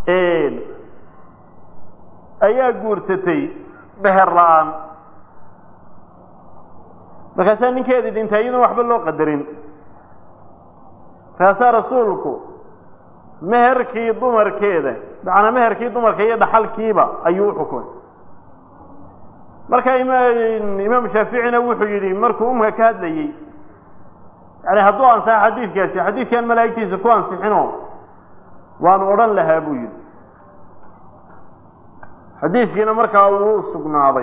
ayaa guursatay beher la-aan markaasaa ninkeedii dhintay iyadoon waxba loo qadarin markaasaa rasuulku meherkii dumarkeeda macnaa meherkii dumarka iyo dhaxalkiiba ayuu uxukumay marka imaam shaaficina wuxuu yidhi markuu umka ka hadlayey yani hadduu ansaxo xadiidkaasi xadiidkan malaa'igtiisa ku ansixino waanu odhan lahaa buu yidhi xadiidkiina markaa wuu sugnaaday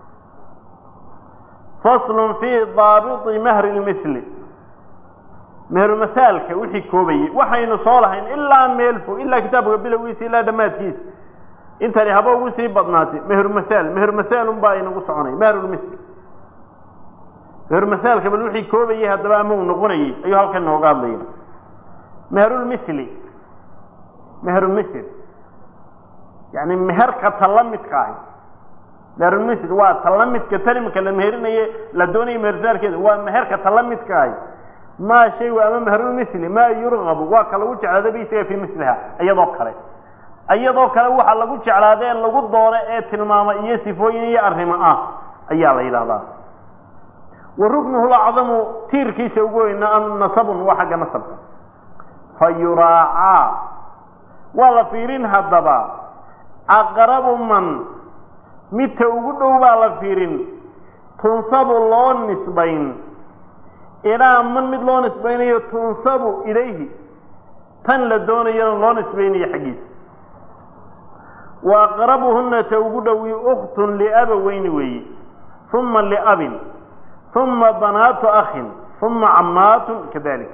faslun fii daabiti mahri lmithli meherumahaalka wixii koobayey waxaynu soo lahayn ilaa meel fog ilaa kitaabka bilowgiisa ilaa dhammaadkiisa intani haba ugu sii badnaatay meherumahaal meherumahaalun baa inagu soconay meherulmithli meherumahaalka bal wixii koobayey haddaba ama uu noqonayey ayuu halkan nooga hadlaya meherulmithli meherumithil yani meherka tala midka ahi meherulmithil waa tala midka tanimka la meherinaye la doonaya mehersaalkeeda waa meherka tala midka ahi maa shay ama meherulmithli maa yurgabu waa ka lagu jeclaada bi isaga fii miliha iyadoo kale iyadoo kale waxa lagu jeclaada ee lagu doono ee tilmaama iyo sifooyin iyo arrimo ah ayaa la yidhahdaa wa ruknuhu lacdamu tiirkiisa ugu weyna nasabun waa xagga nasabka fa yuraacaa waa la fiirin haddaba aqrabu man midka ugu dhow baa la fiirin tunsabu loo nisbayn ilaa man mid loo nisbaynayo tunsabu ilayhi tan la doonayana loo nisbaynayo xaggiisa wa aqrabuhuna ta ugu dhowi ukhtun liabaweyni weeye uma liabin uma banaatu akhin uma cammaatun kadalik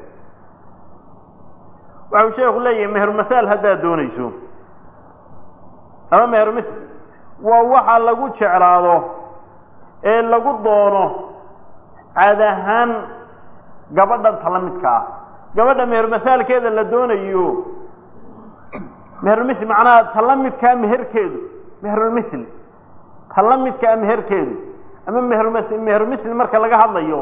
waxau sheeku leeyahay mehermahaal haddaad doonayso ama mehermithl waa waxa lagu jeclaado ee lagu doono caad ahaan gabadhan tala midka ah gabadha mehermasaalkeeda la doonayo meherulmithl macnaha tala midkaa meherkeedu meherulmithl tala midkaa meherkeedu ama meherm meherulmithl marka laga hadlayo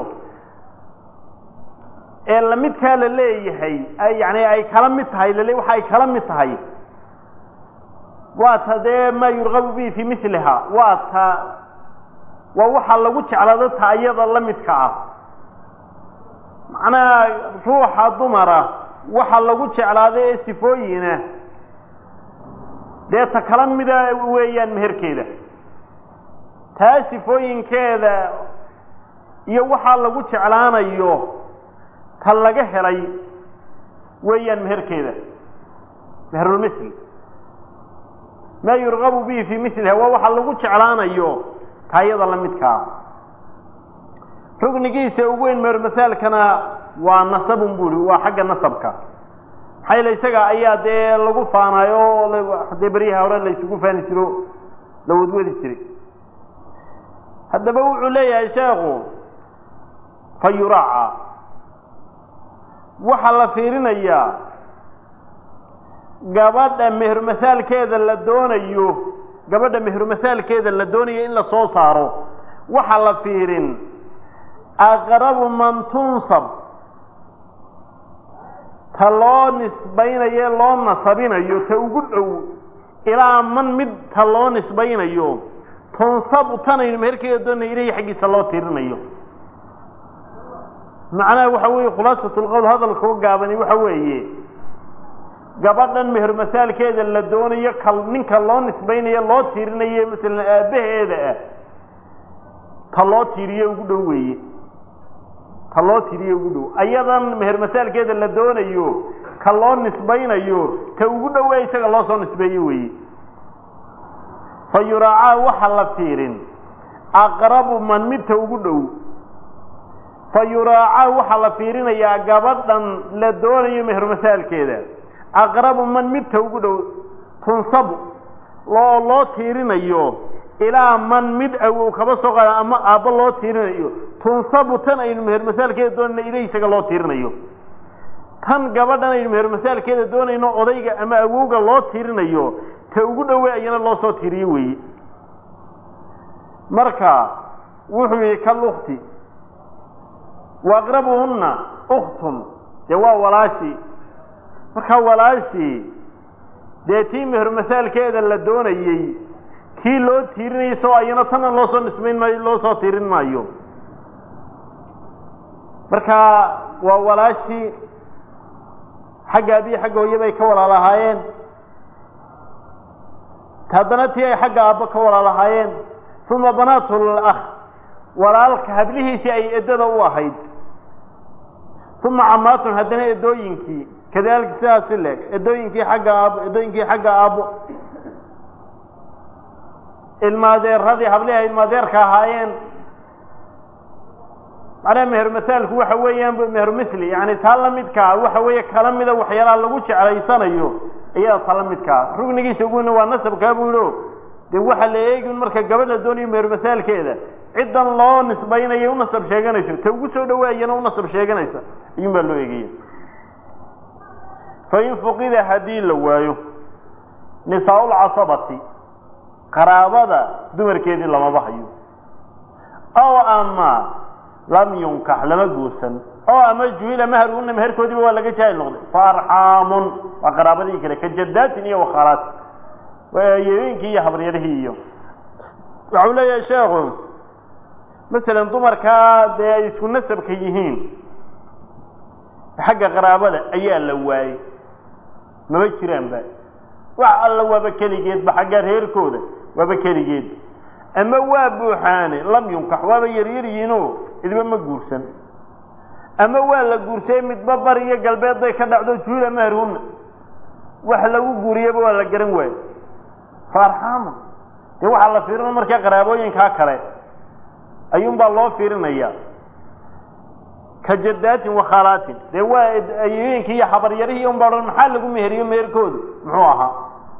ee lamidkaa la leeyahay yani ay kala mid tahay lale waxa ay kala mid tahay waa ta dee maa yurgabu bihi fii miliha waa ta waa waxa lagu jeclaado ta iyada la midka ah macnaha ruuxa dumara waxa lagu jeclaado ee sifooyina dee ta kala mida weeyaan meherkeeda taa sifooyinkeeda iyo waxaa lagu jeclaanayo ta laga helay weeyaan meherkeeda meherulmithl maa yurgabu bihi fii miliha waa waxa lagu jeclaanayo taayada la midkaa rugnigiisa ugu weyn mehermasaalkana waa nasabun buri waa xagga nasabka maxaa yeele isaga ayaa dee lagu faanayo dee beryaha hore la isugu faani jiro la wadwadi jiray haddaba wuxuu leeyahay sheekhu fa yuraaca waxaa la fiirinayaa gabadha mehermasaalkeeda la doonayo gabadha mehermasaalkeeda la doonayo in la soo saaro waxaa la fiirin aqrabu man tunsab ta loo nisbaynayo loo nasabinayo ta ugu dhow ilaa man mid ta loo nisbaynayo tunsabu tanaynu meherkeeda doonaya ilahi xaggiisa loo tirinayo macnaha waxa weeye khulaasat lqowl hadalka u gaabani waxa weeye gabadhan mehermasaalkeeda la doonayo ka ninka loo nisbaynayo loo tiirinayo masalan aabbaheeda ah ta loo tiiriye ugu dhow weeye ta loo tiiriye ugu dhow ayadan mehermasaalkeeda la doonayo ka loo nisbaynayo ta ugu dhowe isaga loo soo nisbeeyo weeye fa yuraacaa waxa la fiirin aqrabu man midta ugu dhow fa yuraacaa waxaa la fiirinayaa gabadhan la doonayo mehermasaalkeeda aqrabu man midta ugu dhow tunsabu loo loo tiirinayo ilaa man mid awow kaba soo qaada ama aabbo loo tiirinayo tunsabu tan aynu mehermasaalkeeda doonayno ilay isaga loo tiirinayo tan gabadhan aynu mehermasaalkeeda doonayno odayga ama awowga loo tiirinayo ta ugu dhowe ayana loo soo tiiriyo weeye marka wuxuu yihi kalukti wa aqrabuhunna uktun dee waa walaashii markaa walaashii dee tii mehermasaalkeeda la doonayey kii loo tiirinayay soo ayana tana loo soo nisbayn maayo loo soo tiirin maayo marka waa walaashii xagga abiyi xagga hooye bay ka walaalahaayeen haddana tii ay xagga aabbo ka walaalahaayeen uma banaatul akh walaalka hablihiisii ay eddada u ahayd uma camaatun haddana eddooyinkii kadalika sidaasi leeg eddooyinkii xagga aabbo eddooyinkii xagga aabbo ilmaadeeradii hablihi ay ilmaadeerka ahaayeen macnaha mehermasaalku waxa weeyaan meher mithli yani taa la midkaa waxa weeye kala mida waxyaalaha lagu jeclaysanayo iyada taa la midkaa rugnigiisa uguna waa nasabkaa buu yihi o dee waxaa la eegi marka gabadha doonayo mehermasaalkeeda ciddan loo nisbaynayo unasab sheeganayso ta ugu soo dhawaayana unasab sheeganaysa ayuun baa loo eegaya fain fuqida haddii la waayo nisaa-ulcasabati qaraabada dumarkeedii lamaba hayo ow ama lam yunkax lama guursan oo ama juhila maharuna meherkoodiiba waa laga jaahil noqday fa arxaamun waa qaraabadii kale ka jadaatin iyo wakhaalaati yeeyooyinkii iyo habaryarihii iyo waxau leeyahay sheekhu masalan dumarkaa dee ay isku nasabka yihiin xagga qaraabada ayaa la waayey mama jiraanba wax alla waaba keligeedba xagga reerkooda waaba keligeed ama waa buuxaane lam yunkax waaba yaryaryihiinoo idba ma guursan ama waa la guursay midba bari iyo galbeed bay ka dhacdo juula maharuna wax lagu guuriyaba waa la garan waayo fa arxaama dee waxaa la fiirinaya markaa qaraabooyinkaa kale ayuunbaa loo fiirinaya ka jadaatin wakhaalaatin dee waa ayooyinkii iyo habaryarihii un baa odhan maxaa lagu meheriyo meherkoodu muxuu ahaa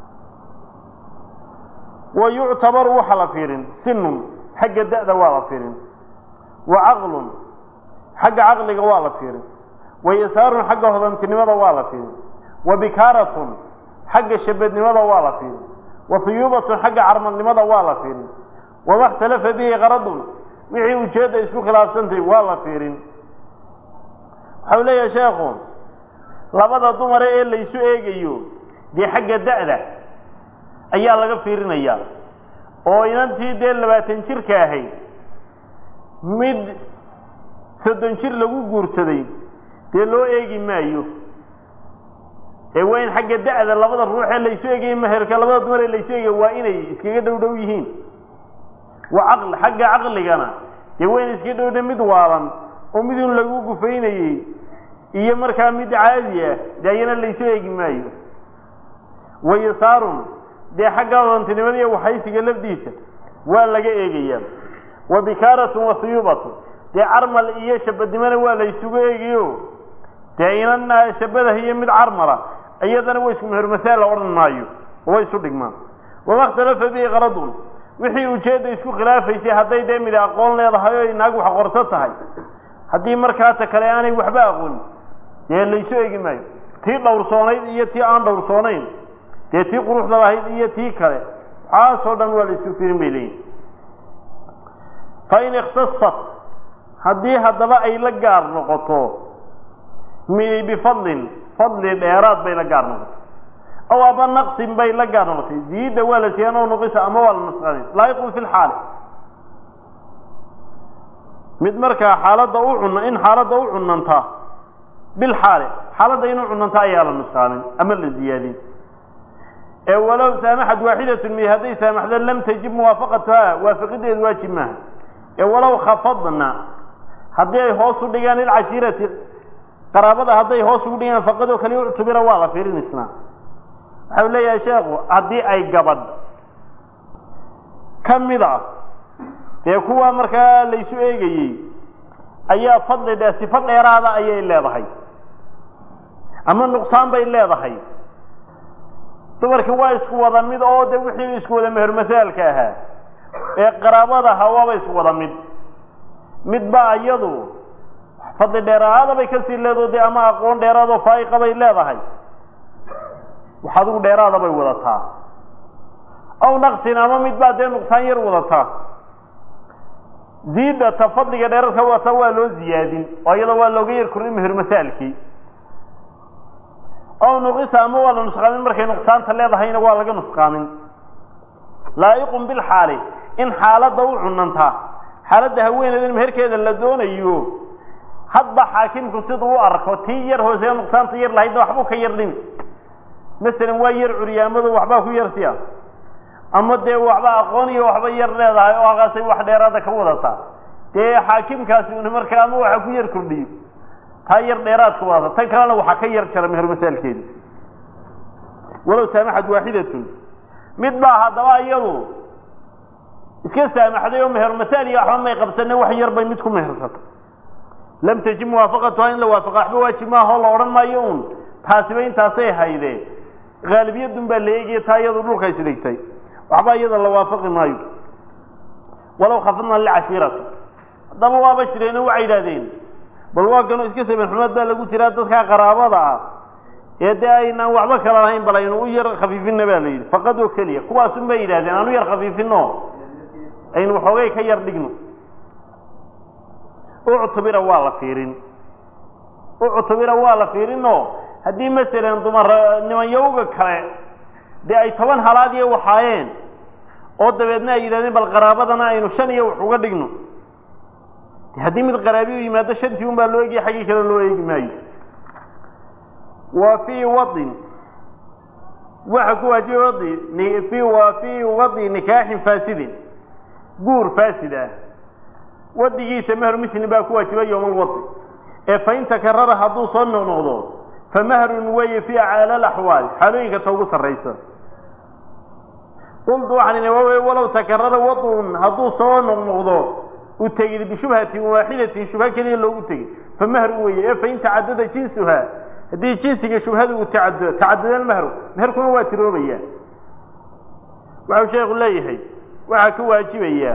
wa yuctabaru waxa la fiirin sinun xagga da'da waa la fiirin wa caqlun xagga caqliga waa la fiirin wa yasaarun xagga hodantinimada waa la fiirin wa bikaaratun xagga shabadnimada waa la fiirin wa huyuubatun xagga carmalnimada waa la fiirin wama ikhtalafa bihi qaradun wixii ujeedda isku khilaafsantay waa la fiirin waxau leeyahay sheekhu labada dumare ee laysu eegayo dee xagga da'da ayaa laga fiirinayaa oo inantii dee labaatan jirka ahayd mid soddon jir lagu guursaday dee loo eegi maayo ee waa in xagga da'da labada ruux ee laysu eegaya meherka labada dumar ee laysu eegaya waa inay iskaga dhow dhow yihiin wa caqli xagga caqligana dee waa inay iskaga dhowdha mid waalan oo midun lagu gufaynayey iyo markaa mid caadi ah dee ayana laysu eegi maayo wa yasaarun dee xagga odantinimada iyo waxaysiga lafdiisa waa laga eegayaa wa bikaaratun wa huyuubatun dee carmal iyo shabadnimona waa laysugu eegayo dee inana shabadah iyo mid carmala iyadana wa isku mehermasaal la odhan maayo oo way isu dhigmaan wama ikhtalafa bihi qaradun wixii ujeedda isku khilaafaysay hadday dee mid aqoon leedahay oo inaag wax qorto tahay haddii markaata kale aanay waxba aqoonin dee laysu eegi maayo tii dhowrsoonayd iyo tii aan dhowrsoonayn dee tii quruxda lahayd iyo tii kale waxaasoo dhan waa laysu firin bay leeyihin fain ikhtasat haddii haddaba ay la gaar noqoto bifadlin fadli dheeraad bay la gaar noqotay aw aba naqsin bay la gaar noqotay ziida waa la siiyaan oo nuqisa ama waa la nusqaday laayiqun fi lxaali mid markaa xaaladda u cuna in xaaladda u cunanta bilxaali xaaladda inuu cunanta ayaa la nusqaanin ama la ziyaadin ee walow saamaxad waaxidatun mi hadday saamaxdo lam tajib muwaafaqatuha waafaqideedu waajib maaha ee walow khafadna haddii ay hoos u dhigaan lilcashiirati qaraabada hadday hoos ugu dhigaan faqadoo kale uctubira waa la fiirin isna waxau leeyahay sheekhu haddii ay gabadh ka mid a dee kuwa markaa laysu eegayey ayaa fadli dhe sifo dheeraada ayay leedahay ama nuqsaan bay leedahay dumarkii waa isku wada mid oo de wixii isku wada mehermasaalka ahaa ee qaraabada ahaa waaba isku wada mid midba iyadu fadli dheeraada bay kasii leedo de ama aqoon dheeraadoo faa'iqa bay leedahay wax adigu dheeraada bay wadataa aw naqsin ama midbaa dee nuqsaan yar wadataa ziidata fadliga dheeraadka wata waa loo ziyaadin oo iyada waa looga yar kordhin mehermasaalkii ow nuqisa ama waa la nusqaamin markay nuqsaanta leedahayna waa laga nusqaamin laa'iqun bilxaali in xaaladda u cunantaa xaaladda haweeneydan meherkeeda la doonayo hadba xaakimku siduu u arko tii yar hoosee nuqsaanta yar lahaydna waxbuu ka yar dhimi masalan waa yar curyaamadu waxbaa ku yar siya ama dee waxba aqoon iyo waxba yar leedahay oo halkaasay wax dheeraada ka wadataa dee xaakimkaasi una markaa ama waxa ku yar kordhiyo taa yar dheeraad ka wadata tan kalena waxaa ka yar jara meher masaalkeeda walow saamaxad waaxidatun mid baa haddaba iyadu iska saamaxday oo meher masaal iyo waxba may qabsane wax yar bay mid ku mehersata lam tajib muwaafaqatuha in la waafaqa waxba waajib maaha oo la odhan maayo un taasiba intaasay haydee haalibiyadun baa la eegaya taa iyadu dhulka isdhigtay waxba iyada la waafaqi maayo walow khafadna licashiirati haddaba waaba shireeno waxay yidhahdeen bal waa kanoo iska saban xumaad baa lagu jiraa dadkaa qaraabada ah ee dee aynaan waxba kala lahayn bal aynu u yar khafiifinna baa la yidhi faqad oo keliya kuwaasun bay yidhahdeen aan u yar khafiifino aynu waxoogay ka yar dhigno uctubira waa la fiirin uctubira waa la fiirinoo haddii masalan dumar nimanyawga kale dee ay toban halaad iyo waxaayeen oo dabeedna ay yidhahdeen bal qaraabadana aynu shan iyo wax uga dhigno haddii mid qaraabi u yimaado shantii un baa loo eegaya xaggii kale loo eegi maayo wa fii wadin waxa ku waajiba wadi fi wa fii wadi nikaaxin faasidin guur faasid ah wadigiisa meher mislin baa ku waajiba yowma alwadi ee fain takarara hadduu soo noqnoqdo fa mahrun weeye fii acaala alaxwaal xaalooyinka ta ugu sarraysa qultu waxaan idhi waawey walow takarara wadun hadduu soo noqnoqdo u tegid bishubhatin waaxidatin shubha keliya loogu tegey fa mahrun weeye ee fain tacadada jinsuha haddii jinsiga shubhada uu tacaddo tacadada almahru meherkuna waa tiroobaya waxau sheekhu leeyahay waxaa ka waajibaya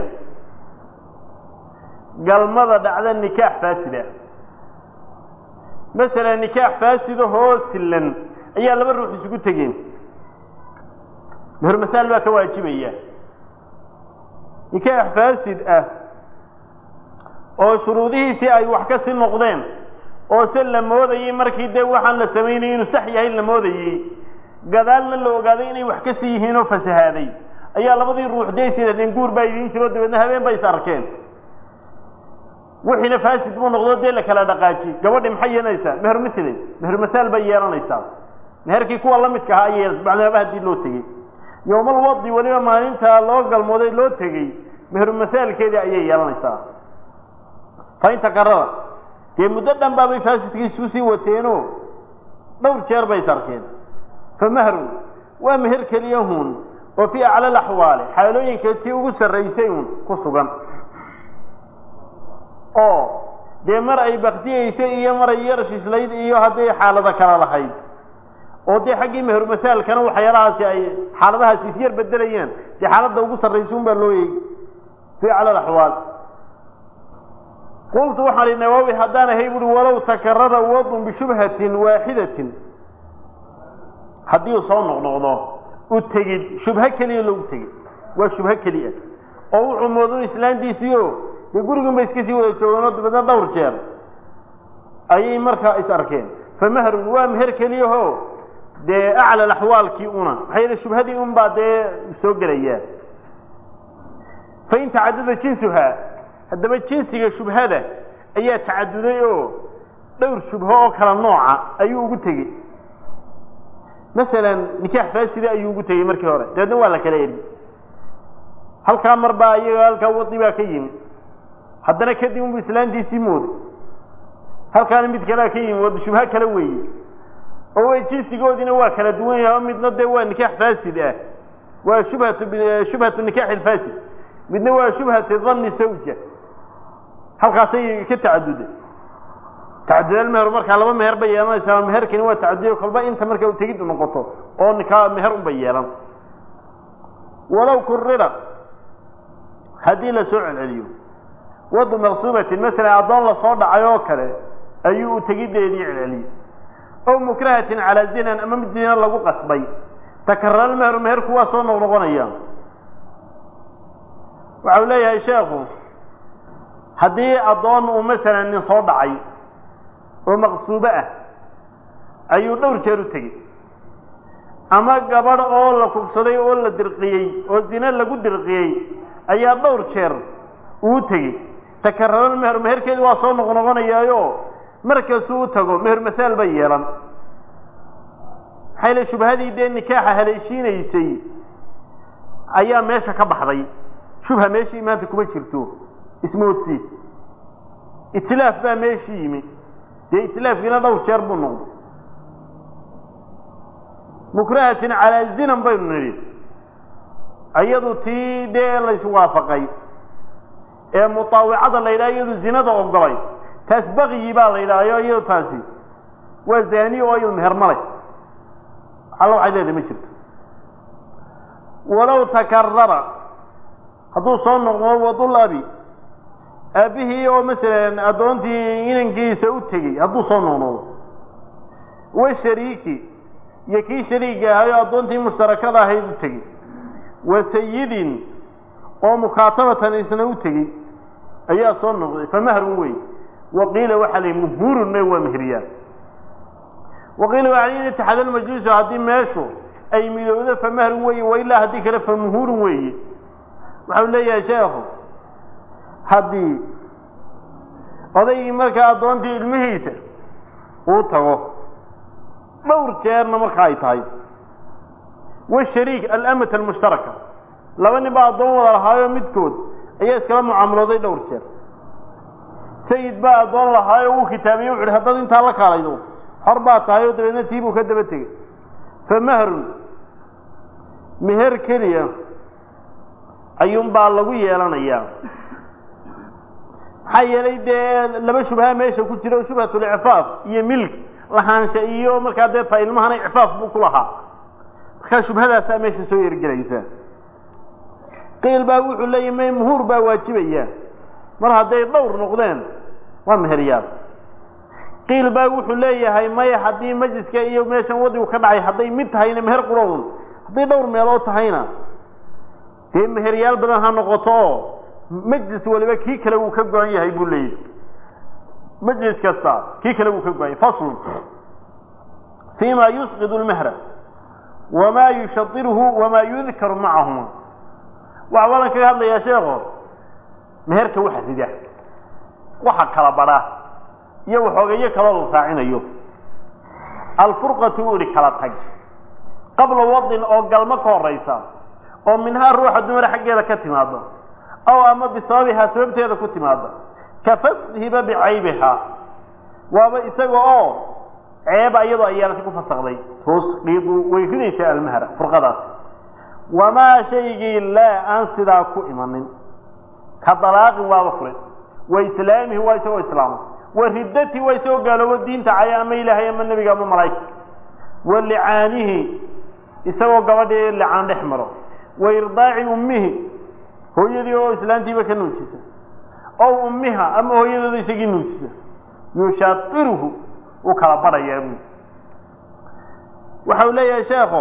galmada dhacda nikaax faasida masalan nikaax faasida hoo silan ayaa laba ruux isugu tegeen meher masaal baa ka waajibaya nikaax faasid ah oo shuruudihiisii ay wax ka sii noqdeen oo se la moodayey markii dee waxaan la samaynayay inuu sax yahay la moodayey gadaalna la ogaaday inay wax ka sii yihiin oo fasahaaday ayaa labadii ruux dee is yidhahdeen guur baa idiin jiro dabeedna habeen bay is arkeen wixiina faasid buu noqdo dee la kala dhaqaaji gabadhi maxay yeelanaysaa meher mislin meher masaal bay yeelanaysaa meherkii kuwa la midka ahaa ayay bacdamaaba haddii loo tegey yowmal wadi weliba maalintaa loo galmooday loo tegey meher masaalkeedii ayay yeelanaysaa fain takarara dee muddo dhan baabay faasidkiisu sii wateeno dhowr jeer bay is arkeen fa mahrun waa meher keliyahun oo fii acla alaxwaali xaalooyinka tii ugu sarraysay un ku sugan oo dee mar ay baktiyeysay iyo mar ay yar shislayd iyo hadday xaalado kala lahayd oo dee xaggii meher masaalkana waxyaalahaasi ay xaaladahaasi is yar bedelayaan dee xaaladda ugu sarraysa un baa loo eegi fii acla alaxwaal qultu waxaan idhi nawaawi haddaan ahay buui walow takarara wadun bishubhatin waaxidatin haddii uu soo noqnoqdo u tegid shubho keliya loogu tegid waa shubho keliya oo wuxuu moodun islaantiisiio dee gurigun bay iska sii wada joogeen oo dabeedna dhowr jeer ayay markaa is arkeen fa mahrun waa meher keliyaho dee acla axwaalkii una maxaa yeele shubhadii un baa dee soo gelayaa fain tacadada jinsuha haddaba jinsiga shubhada ayaa tacaduday oo dhowr shubho oo kala nooca ayuu ugu tegey masalan nikaax faasida ayuu ugu tegey markii hore dabeedna waa la kala eri halkaa mar baa iyaga halkaa wadi baa ka yimi haddana kadib unbu islaantiisii mooday halkaana mid kalea ka yimi wada shubho kale weeye oo way jinsigoodiina waa kala duwan yahay oo midna dee waa nikaax faasid ah waa shubhatu shubhatu nikaax ilfaasid midna waa shubhatu dhanni sawja halkaasay ka tacaduday tacadud meher markaa laba meher bay yeelanaysaa meherkani waa tacaduday kolba inta marka u tegid noqoto oo nikaa meher un bay yeelan walow kurira haddii la soo celceliyo wadu maqsuubatin masalan addoon lasoo dhacay oo kale ayuu u tegideedii celceliyey ow mukrahatin calaa zinan ama mid zina lagu qasbay takarara meheru meherku waa soo noqnoqonaya waxau leeyahay sheekhu haddii addoon uu masalan nin soo dhacay oo maqsuubo ah ayuu dhowr jeer u tegey ama gabadh oo la kufsaday oo la dirqiyey oo zine lagu dirqiyey ayaa dhowr jeer uu tegey takararo meher meherkeedi waa soo noqnoqonayaayo markasuu u tago meher masaal bay yeelan maxay le shubhadii dee nikaaxa haleeshiinaysay ayaa meesha ka baxday shubha meeshii maanta kuma jirto ismoodsiis itlaaf baa meeshii yimi dee itlaafkiina dhowr jeer buu noqday mukrahatin calaa zinan baynu nidhi iyadu tii dee layswaafaqay ee mutaawicada la yidhaha iyadu zinada ogolay taas bakyi baa la yidhahyo iyado taasi waa zani oo iyadu meher malay alla waxay leedahay ma jirto walow takarara hadduu soo noqdo wadul abi aabbihii oo masalan addoontii inankiisa u tegey hadduu soo noqnodo wa shariiki iyo kii shariiga ahayo addoontii mushtarakada ahayd u tegey wa sayidin oo mukaatabatan isna u tegey ayaa soo noqday fa mahrun wey waqiila waxaa la muhurunna waa mehriyaan waqiila waa in itaxaad almajlisu haddii meeshu ay midowdo fa mahrun weeye wailaa haddii kale fa muhurun weeye waxau leeyahay sheekhu haddii odaygii markaa addoontii ilmihiisa uu tago dhowr jeerna marka ay tahay washariik alamat almushtaraka laba nin baa addoon wada lahaayo midkood ayaa iskala mucaamalooday dhowr jeer sayid baa addoon lahaayo wuu kitaabiye wuxu uhi haddaad intaa la kaalaydo xor baa tahay oo dabeedna tii buu ka daba tegey fa mahrun meher keliya ayuunbaa lagu yeelanayaa maxaa yeelay dee laba shubha meesha ku jira shubhatulcifaaf iyo milk lahaansha iyo markaa dee ta ilmahana icfaaf buu ku lahaa markaa shubhadaasaa meesha soo yergelaysa qiil baa wuxuu leeyahy may muhuur baa waajibaya mar hadday dhowr noqdeen waa meheryaal qiil baa wuxuu leeyahay maya haddii majliska iyo meeshan wadigu ka dhacay hadday mid tahayna meher qurowun hadday dhowr meelood tahayna dee meheryaal badan ha noqoto oo majlis waliba kii kale wuu ka go-an yahay buu leeyahy majlis kasta kii kale wuu ka go-an yahay faslun fi ma yusqidu lmehra wama yushadiruhu wama yudkaru macahuma waxa walan kaga hadlayaa sheeko meherka waxa rida waxa kala badha iyo waxoogeeyo kaloo la raacinayo alfurqatu u ihi kala tag qabla wadin oo galmo ka horaysa oo minhaa ruuxa dumar xaggeeda ka timaado aw ama bisababihaa sababteeda ku timaado ka fashiba bicaybihaa waaba isaga oo ceeba iyadoo ayaanasi ku fasakday tusqidu way ridaysaa almahra furqadaas wamaa shaygii laa aan sidaa ku imanin ka dalaaqin waaba furin wa islaamihi waa isagoo islaama wa riddati waa isagoo gaaloobo diinta caya ama ilaahay ama nebiga ama malaa'ika wa licaanihi isagoo gabadhii licaan dhex maro wa irdaaci ummihi hooyadii oo islaantiiba ka nuujisa ow ummiha ama hooyadooda isagii nuujisa yushairuhu uu kala badhayaa bu waxa uu leeyahay sheekho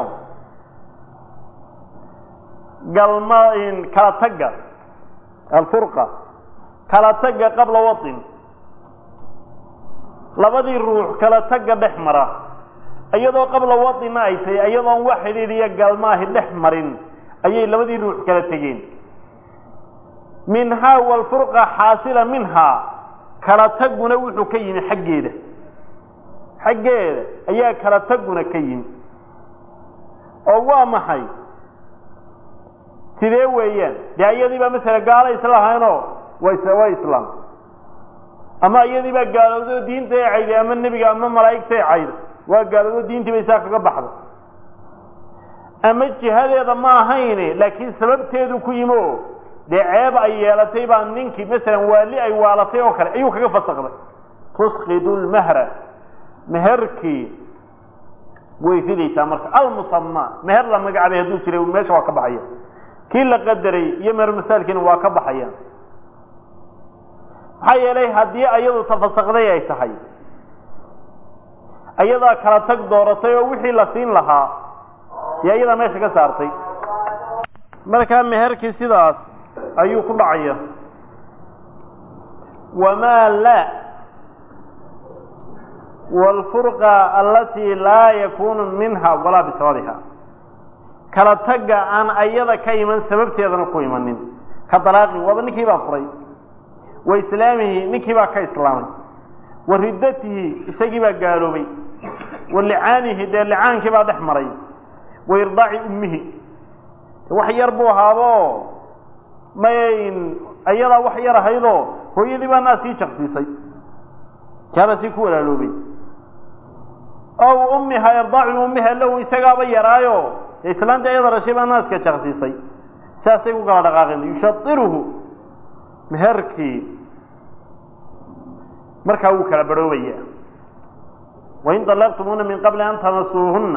galma kala tagga alfurqa kala tagga qabla wain labadii ruux kala tagga dhex mara iyadoo qabla waina ay tahay iyadoon wax xidhiidhiya galmaahi dhex marin ayay labadii ruux kala tegeen minhaa walfurqa xaasila minhaa kala taguna wuxuu ka yimi xaggeeda xaggeeda ayaa kala taguna ka yimi oo waa maxay sidee weeyaan dee iyadiibaa masala gaala isla ahaynoo waa islaam ama iyadii baa gaalowday oo diinta ay cayday ama nebiga ama malaa'igta ay cayday waa gaalowdo diintii bay saa kaga baxday ama jihadeeda ma ahayne laakiin sababteedu ku yimi oo dee ceeb ay yeelatay baa ninkii masalan waali ay waalatay oo kale ayuu kaga fasakday tusqidu lmahra meherkii way ridaysaa marka almusama meher la magacaabay hadduu jiray meesha waa ka baxaya kii la qadaray iyo meher masaalkiina waa ka baxaya maxaa yeelay haddii ayadu tafasakday ay tahay ayadaa kala tag dooratay oo wixii la siin lahaa dee ayadaa meesha ka saartay markaa meherkii sidaas ayuu ku dhacaya wamaa laa waalfurqa alatii laa yakunu minha walaa bisababiha kala tagga aan ayada ka iman sababteedana ku imanin ka dalaaqi waaba ninkii baa furay wa islaamihi ninkii baa ka islaamay wa riddatihi isagii baa gaaloobay wa licaanihi dee licaankii baa dhex maray wa irdaaci ummihi wax yar buu ahaabo mayn ayadaa wax yar ahaydoo hooyadii baa naa sii jaqsiisay kaabaa sii ku walaaloobay ow ummiha irdaaci ummiha lahu isagaaba yaraayo dee islaanta ayada dhashay baa naaska jaqsiisay siaasay ku kala dhaqaaqeen yushairuhu meherkii markaa wuu kala barhoobaya wain طalaqtumuuna min qabli an tamasuuhuna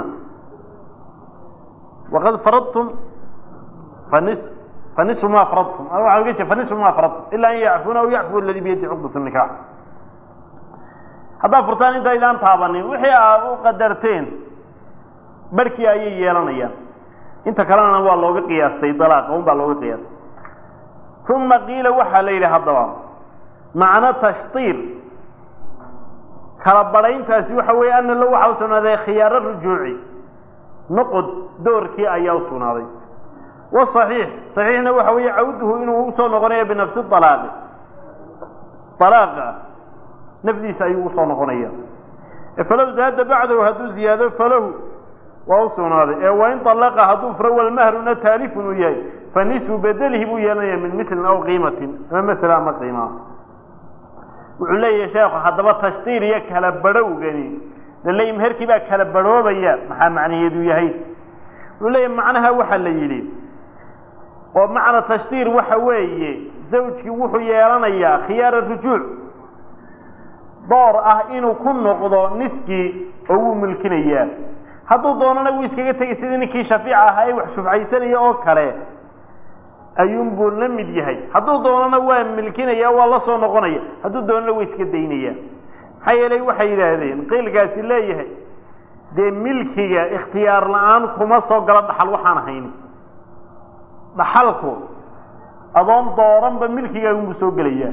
waqad faradtum fanis fanisu ma faradtum waa uga jee fanisu ma faradtum ila an yacfuuna aw yacfu aladi biyadi cuqdat nikax haddaad furtaan intaydaan taabanin wixii aad u qadarteen barhkii ayay yeelanayaan inta kalena waa looga qiyaastay dalaaqa un baa looga qiyaastay uma qiila waxaa la yidhi haddaba macno tashtiir kala badhayntaasi waxa weeye ana lo waxaa u sugnaaday khiyaaro rujuuci noqod doorkii ayaa u sugnaaday wasaxiix saxiixna waxa weeye cawduhu inuu usoo noqonayo binafsi alaaqi alaaqa nafdiisa ayuu usoo noqonaya falow zaada bacdahu hadduu ziyaado falahu waa u sugnaaday ee wain alaqa hadduu furo walmahruna taalifun uu yahay fa nisfu bedelihi buu yeelanaya min milin aw qiimatin ama masla ama qiimaa wuxuu leeyahay sheekhu haddaba tashtiir iyo kala badhowgani laleeyi meherkii baa kala badhoobaya maxaa macnaheedu yahay wuxuu leeyahay macnaha waxaa la yidhi oo macna tashtiir waxa weeye zawjkii wuxuu yeelanayaa khiyaara rujuuc door ah inuu ku noqdo niskii oo wuu milkinayaa hadduu doonana wuu iskaga tegay sidii ninkii shafiica ahaa ee wax shufcaysanaya oo kale ayuunbuu la mid yahay hadduu doonana waa milkinaya waa la soo noqonaya hadduu doonana waa iska daynaya maxaa yeelay waxay yidhaahdeen qiilkaasi leeyahay dee milkiga ikhtiyaar la-aan kuma soo galo dhaxal waxaan ahayn dhaxalku adoon dooranba milkigaagunbuu soo gelayaa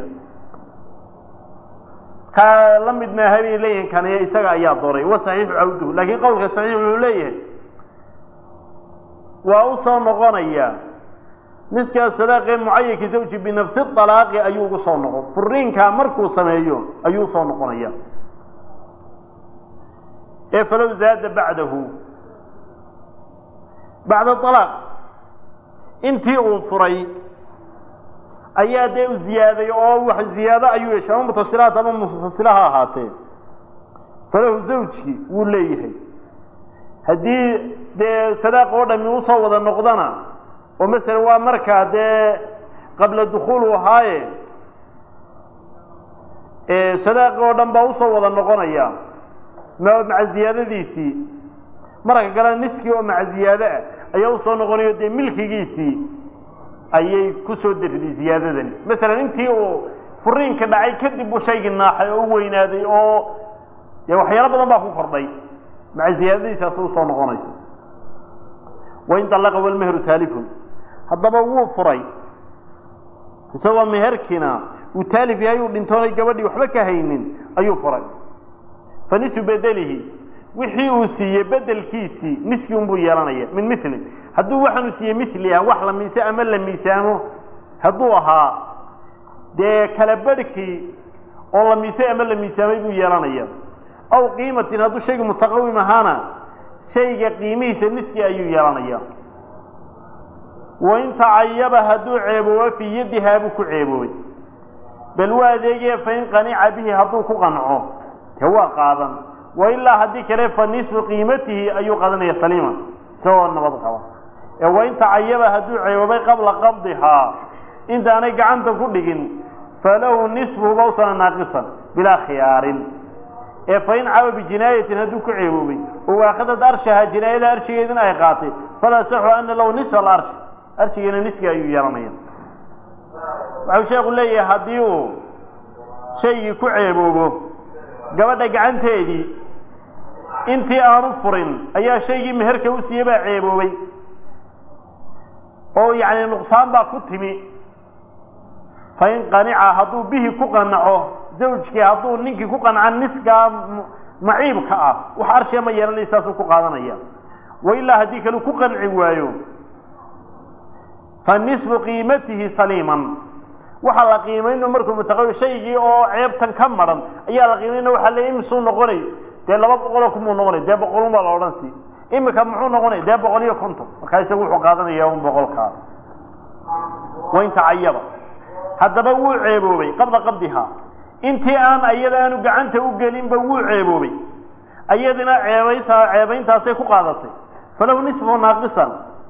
ka la mid maaha bay leeyihin kaniya isaga ayaa dooray wa saxiixu cawduhu laakiin qowlka saxiix wuxuu leeyahay waa u soo noqonaya niskaa sadaaqee mucayanki zawji binafsi alaaqi ayuu ugu soo noqon furiinkaa markuu sameeyo ayuu usoo noqonaya ee falow zaada bacdahu bacda alaaq intii uu furay ayaa dee u ziyaaday oo wax ziyaado ayuu yeeshay ama mutasilaat ama mufasila ha ahaatee falahu zawjki wuu leeyahay haddii dee sadaaq oo dhami usoo wada noqdana oo masala waa markaa dee qabla dukuulu ahaaye sadaaqi oo dhan baa usoo wada noqonaya maca ziyaadadiisii marka kale niskii oo maca ziyaado ah ayaa usoo noqonayo dee milkigiisii ayay kusoo deriday ziyaadadani masalan intii uu furiinka dhacay kadib uu shaygii naaxay oo u weynaaday oo dee waxyaalo badan baa ku kordhay maca ziyaadadiisaas usoo noqonaysa wain dalaqa walmehru taalifun haddaba wuu furay isagoo meherkiina uu taalif yahay uu dhintoonay gabadhii waxba ka haynin ayuu furay fa nisu bedelihi wixii uu siiyey bedelkiisii niskii unbuu yeelanaya min milin hadduu waxaanu siiyey mili ah wax la miise ama la miisaamo hadduu ahaa dee kala barhkii oo la miisay ama la miisaamay buu yeelanaya aw qiimatin hadduu shayga mutaqawim ahaana shayga qiimihiisa niskii ayuu yeelanaya wain tacayaba hadduu ceeboobo fii yadihaa buu ku ceeboobay bal waa adeegaya fain qanica bihi hadduu ku qanco dee waa qaadan wailaa haddii kale fa nisfu qiimatihi ayuu qaadanaya saliima isagoo nabad qaba ee wain tacayaba hadduu ceeboobay qabla qabdihaa intaanay gacanta ku dhigin falahu nisfuhu bawsana naaqisan bilaa khiyaarin ee fain caba bijinaayatin hadduu ku ceeboobay oo waakhadad arshaha jinaayada arshigeedina ay qaatay falaa saxu ana lahu nisfa alarshi arshigeena niski ayuu yeelanaya waxau sheekhu leeyahay haddii uu shaygii ku ceeboobo gabadha gacanteedii intii aanu furin ayaa shaygii meherka u siiyey baa ceeboobay oo yacni nuqsaan baa ku timi fain qanica hadduu bihi ku qanaco zawjkii hadduu ninkii ku qanca niskaa maciibka ah wax arshiya ma yeelanaya saasuu ku qaadanaya wa ilaa haddii kale ku qanci waayo fa nisfu qiimatihi saliiman waxaa la qiimayno markuu mutaqawi shaygii oo ceebtan ka maran ayaa la qiimayna waxaa le imisuu noqonay dee laba boqoloo kumuu noqonay dee boqolun baa la odhan si imika muxuu noqonay dee boqol iyo konton markaa isagu wuxuu qaadanaya un boqolkaa wain tacayaba haddaba wuu ceeboobay qabla qabdihaa intii aan ayada aanu gacanta u gelinba wuu ceeboobay ayadina ceebaysa ceebayntaasay ku qaadatay falahu nisfu naaqisan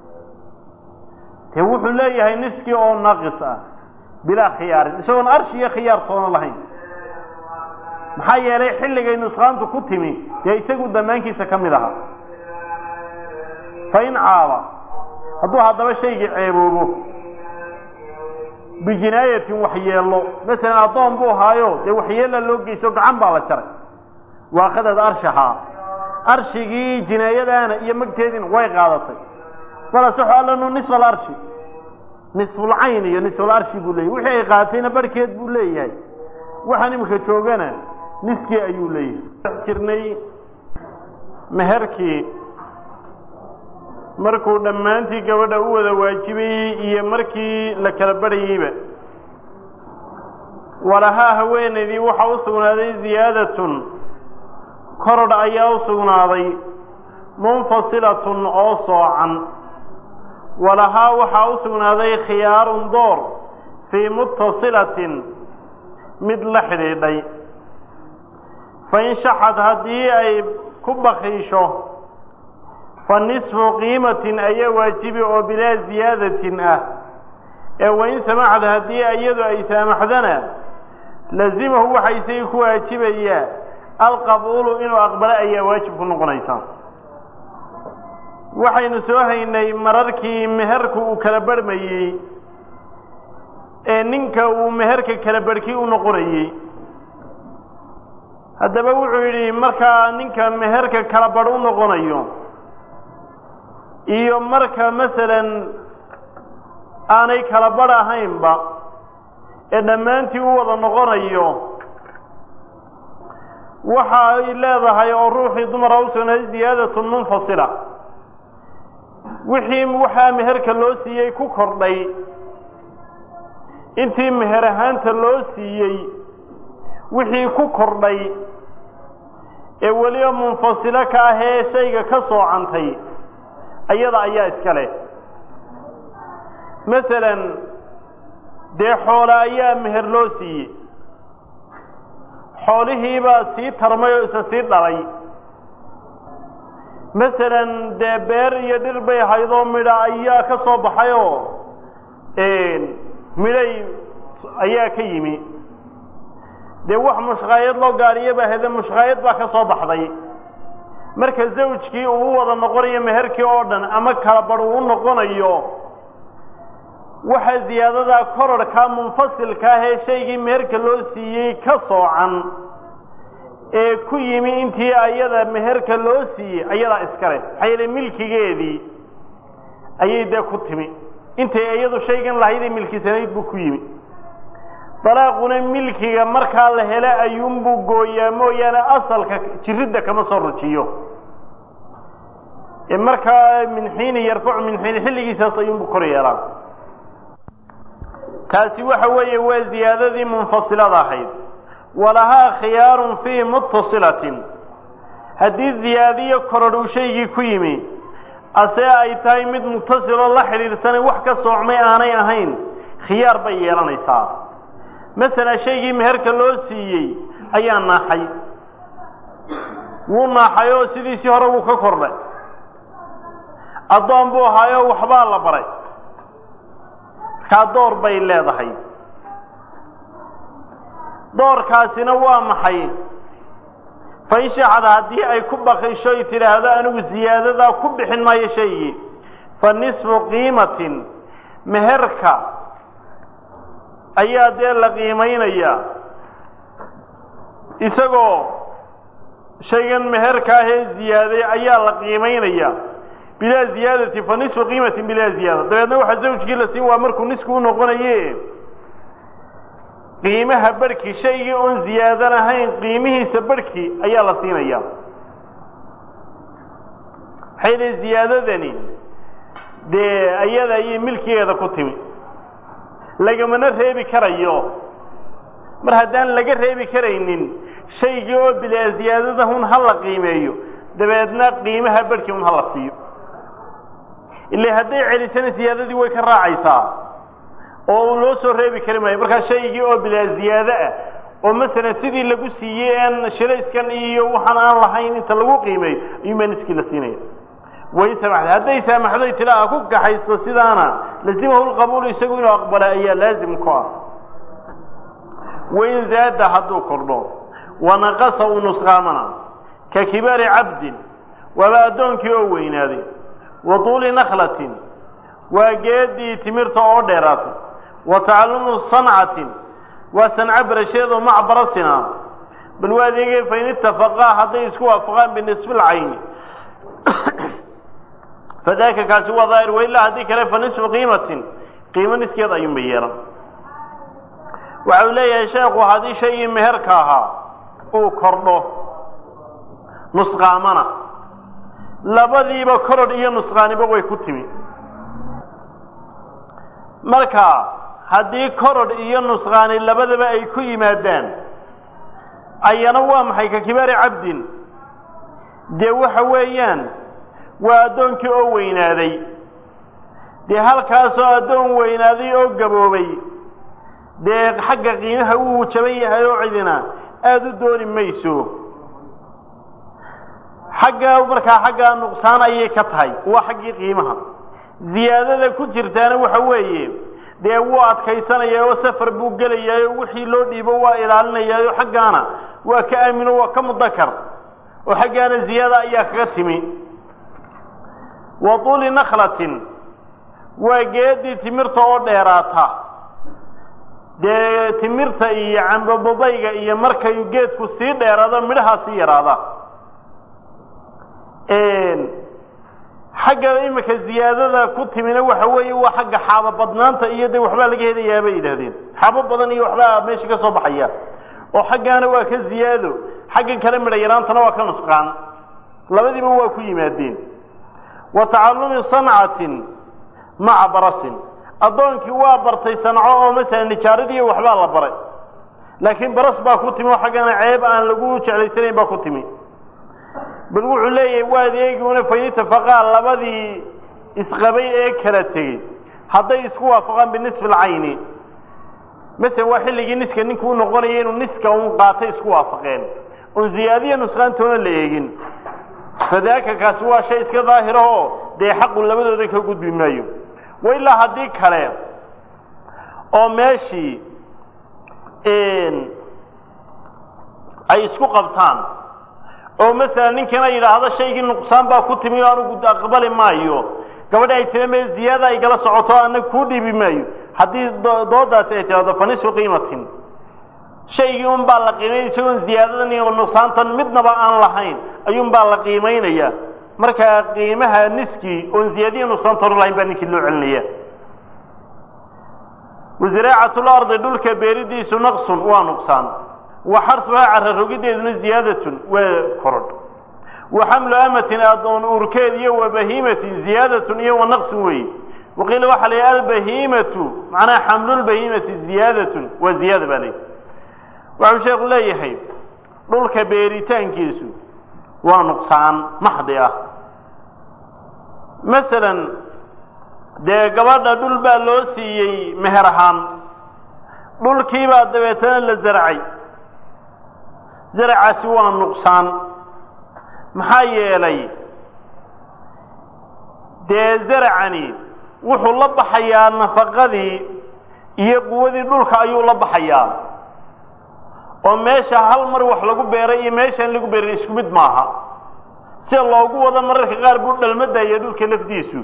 dee wuxuu leeyahay niskii oo naaqis ah bilaa khiyaarin isagoon arshi iyo khiyaar toona lahayn maxaa yeelay xilligay nusqaantu ku timi dee isagu damaankiisa ka mid ahaa fa in caaba hadduu haddaba shaygii ceeboobo bijinaayatin waxyeello masalan addoon buu ahaayo dee waxyeella loo geysto gacan baa la jaray waaqadad arshahaa arshigii jinaayadaana iyo magteediina way qaadatay falasaxu allanu nisfa alarshi nisfulcayn iyo nisfularshi buu leeyahy wixii ay qaadatayna barhkeed buu leeyahay waxaan imika joogana niskii ayuu leeyahay jirnay meherkii markuu dhammaantii gabadha u wada waajibayey iyo markii la kala barhayeyba walahaa haweenaydii waxaa u sugnaaday ziyaadatun korodh ayaa u sugnaaday munfasilatun oo soocan walahaa waxaa u sugnaaday khiyaarun door fii muttasilatin mid la xidhiidhay fain shaxad haddii ay ku bakiisho fa nisfu qiimatin ayaa waajibi oo bilaa ziyaadatin ah ee wain samaxad haddii iyadu ay saamaxdana lazimahu waxaa isagii ku waajibayaa alqabuulu inuu aqbalo ayaa waajib ku noqonaysa waxaynu soo haynay mararkii meherku uu kala barhmayey ee ninka uu meherka kala barhkii u noqonayey haddaba wuxuu yidhi markaa ninka meherka kala badh u noqonayo iyo marka masalan aanay kala badh ahaynba ee dhammaantii u wada noqonayo waxa ay leedahay oo ruuxii dumara u sugnaaday ziyaadatun munfasila wixii waxaa meherka loo siiyey ku kordhay intii meher ahaanta loo siiyey wixii ku kordhay ee weliba munfasilo ka ah ee shayga ka soocantay ayada ayaa iska leh masalan dee xoole ayaa meher loo siiyey xoolihiibaa sii tarmay oo isa sii dhalay masalan dee beer iyo dhir bay haydoo midha ayaa ka soo baxay oo midhay ayaa ka yimi dee wax mushqaayad loo gaariyo baa hede mushqaayad baa ka soo baxday marka zawjkii uu u wada noqonayo meherkii oo dhan ama kala badh uu u noqonayo waxa ziyaadadaa kororhkaa munfasilka ah ee shaygii meherka loo siiyey ka soocan ee ku yimi intii ayada meherka loo siiyey ayadaa iska leh maxaa yeele milkigeedii ayay dee ku timi intay iyadu shaygan lahayd ee milkisanayd buu ku yimi dalaaquna milkiga markaa la hele ayuunbuu gooyaa mooyaane asalka jiridda kama soo rujiyo ee markaa min xiini yarfacu min xiini xilligiisaas ayuunbuu kor yeelaa taasi waxa weeye waa ziyaadadii munfasilada ahayd walahaa khiyaarun fii muttasilatin haddii ziyaadiyo korodh uu shaygii ku yimi ase ay tahay mid muttasiloo la xidhiidhsanay wax ka soocmay aanay ahayn khiyaar bay yeelanaysaa masalan shaygii meherka loo siiyey ayaa naaxay wuu naaxay oo sidiisii hore wuu ka kordhay addoon buu ahaayoo waxbaa la baray markaa door bay leedahay doorkaasina waa maxay fain shaxad haddii ay ku bakisho y tidhaahdo anigu ziyaadadaa ku bixin maayo shaygii fa nisfu qiimatin meherka ayaa dee la qiimaynayaa isagoo shaygan meherka ahee ziyaaday ayaa la qiimaynayaa bilaa ziyaadati fa nisfu qiimatin bilaa ziyaada dabeedna waxaa zawjkii la siin waa markuu nisku u noqonaye qiimaha barhkii shaygii oon ziyaadan ahayn qiimihiisa barhkii ayaa la siinaya maxay dhi ziyaadadani dee ayada ayay milkigeeda ku timi lagamana reebi karayo mar haddaan laga reebi karaynin shaygii oo bilaa ziyaadada hun ha la qiimeeyo dabeedna qiimaha barhkii un ha la siiyo ila hadday celisana ziyaadadii way ka raacaysaa oo loo soo reebi kari maayo markaa shaygii oo bilaa ziyaado ah oo masalan sidii lagu siiyey aan shirayskan iyo waxaan aan lahayn inta lagu qiimeeyo ayuunbaa niskii la siinaya way samaxday hadday saamaxday tilaa ku kaxaysto sidaana lazimahu lqabuulu isagu inuu aqbala ayaa laazim ku ah wain zaada hadduu kordho wanaqasa uu nusqaamana ka kibaari cabdin waaba addoonkii oo weynaaday wa tuuli nakhlatin waa geedii timirta oo dheeraatay wa tacalumu sancatin waa sanco barasheedoo macbarasina bal waa adeegay fain itafaqaa hadday isku waafaqaan binisfi lcayni fadaaka kaasi waa daahir wailaa haddii kale fa nisfu qiimatin qiimo niskeed ayuunba yeelan waxa uu leeyahay sheekhu haddii shaygii meherka ahaa uu kordho nusqaamana labadiiba korodh iyo nusqaaniba way ku timi marka haddii korodh iyo nusqaani labadaba ay ku yimaadaan ayana waa maxay ka kibaari cabdin dee waxa weeyaan waa addoonkii oo weynaaday dee halkaasoo addoon weynaaday oo gaboobay dee xagga qiimaha wuu jaban yahay oo cidina aada u dooni mayso xagga markaa xaggaa nuqsaan ayay ka tahay waa xaggii qiimaha ziyaadada ku jirtaana waxa weeye dee wuu adkaysanayaa oo safar buu gelayaa oo wixii loo dhiibo waa ilaalinayaa oo xaggaana waa ka aamino waa ka mudakar oo xaggaana ziyaada ayaa kaga timi wa tuuli nakhlatin waa geedii timirta oo dheeraata dee timirta iyo cambobabayga iyo markay geedku sii dheeraado midhahaa sii yaraada xagga imika ziyaadada ku timina waxa weeye waa xagga xaabo badnaanta iyo de waxbaa laga helayaa bay yidhahdeen xaabo badan iyo waxbaa meesha ka soo baxaya oo xaggaana waa ka ziyaado xaggan kale midha yaraantana waa ka nusqaan labadiiba waa ku yimaadeen wa tacallumi sancatin maca barasin addoonkii waa bartay sanco oo masalan nijaaradii waxbaa la baray laakiin baras baa ku timi oo xaggana ceeb aan lagu jeclaysanayn baa ku timi bal wuxuu leeyahay waad eegiuna fain itafaqaa labadii isqabay ee kala tegey hadday isku waafaqaan binisfi lcayni masalan waa xilligii niska ninku u noqonaya inuu niska un qaatay isku waafaqeen oon ziyaadiya nusqaantoona la eegin fadaaka kaasi waa shay iska daahirahoo dee xaqu labadooda ka gudbi maayo wa ilaa haddii kale oo meeshii ay isku qabtaan oo masalan ninkana yidhaahdo shaygii nuqsaan baa ku timi o anugu aqbali maayo gabadhi ay tira me ziyaada ay gala socoto anag kuu dhiibi maayo haddii doodaasi ay tidhahdo fa nisfu qiimatin shaygii un baa la qiimaynaya isagoon ziyaadadan iyo nuqsaantan midnaba aan lahayn ayuun baa la qiimaynaya markaa qiimaha niskii oon ziyaadiya nuqsaantoona lahayn baa ninkii loo celinaya wasiraacatul-ardi dhulka beeridiisu naqsun waa nuqsaan wa xarsuhaa cara rogideeduna ziyaadatun waa korodh wa xamlu amatin adoon uurkeed iyo wa bahiimatin ziyaadatun iyo wa naqsun weeye waqiila waxaa la yidhi albahiimatu macnaha xamlulbahiimati ziyaadatun waa ziyaada baa leeyahy waxuu sheekhu leeyahay dhulka beeritaankiisu waa nuqsaan maxdi ah masalan dee gabadha dhul baa loo siiyey meher ahaan dhulkiibaa dabeetana la zaracay zaracaasi waa nuqsaan maxaa yeelay dee zaracani wuxuu la baxayaa nafaqadii iyo quwadii dhulka ayuu la baxayaa oo meesha hal mar wax lagu beeray iyo meeshaan lagu beerin isku mid maaha sida loogu wado mararka qaar buu dhalmadaya dhulka lafdiisu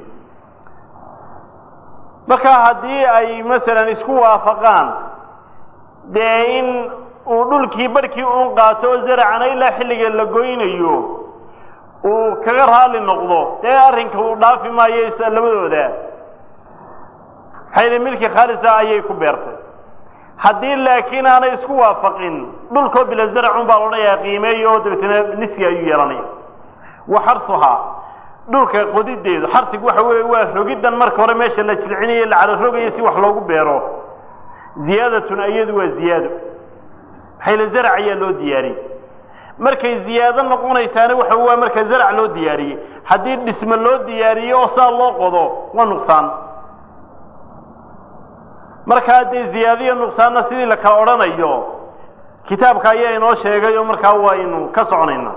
marka haddii ay masalan isku waafaqaan dee in uu dhulkii barhkii uun qaato oo zaracana ilaa xilliga la goynayo uu kaga raali noqdo dee arrinka uu dhaafi maayo labadooda xayla milki khaalisa ayay ku beertay haddii laakiin aanay isku waafaqin dhulkoo bila zaracun baa loodhanayaa qiimeeya oo dabeetana niski ayuu yeelanaya wa xarsuhaa dhulka qodideedu xarsigu waxa weeye waa rogiddan marka hore meesha la jilcinayo la cala rogayo si wax loogu beero ziyaadatun iyadu waa ziyaado maxayla zarac ayaa loo diyaariyey markay ziyaado noqonaysaana waxa waa marka zarac loo diyaariyey haddii dhisme loo diyaariyo oo saa loo qodo waa nuqsaan markaa dee ziyaadiyo nuqsaanna sidii la kala odhanayo kitaabka ayaa inoo sheegay oo markaa waynu ka soconaynaa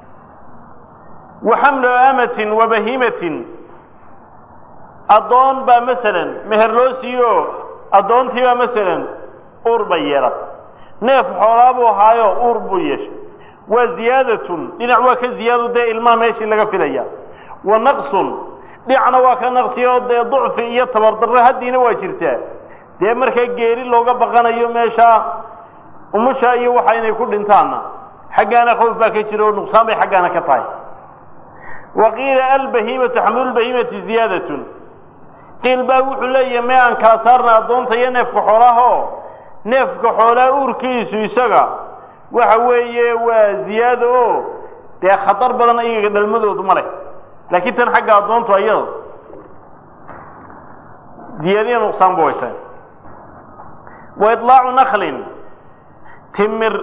wa xamlu amatin wa bahimatin addoon baa masalan meher loo siiyo addoontii baa masalan uur bay yeelatay neef xoolaa buu ahaayo uur buu yeeshay waa ziyaadatun dhinac waa ka ziyaado dee ilmaha meeshii laga filaya wa naqsun dhinacna waa ka naqsiyo dee ducfi iyo tabardarro haddiina waa jirtaa dee markaa geeri looga baqanayo meesha umusha iyo waxa inay ku dhintaanna xaggaana khawf baa ka jira oo nuqsaan bay xaggaana ka tahay wa qiila albahimatu xamlulbahimati ziyaadatun qiil baa wuxuu leeyahay mee aan kala saarna addoonta iyo neefka xoolaahoo neefka xoolaa uurkiisu isaga waxa weeye waa ziyaado oo dee khatar badan iyaga dhalmadoodu ma leh laakiin tan xagga addoontu ayada ziyaadiya nuqsaan ba way tahay wa iطlaacu naklin timir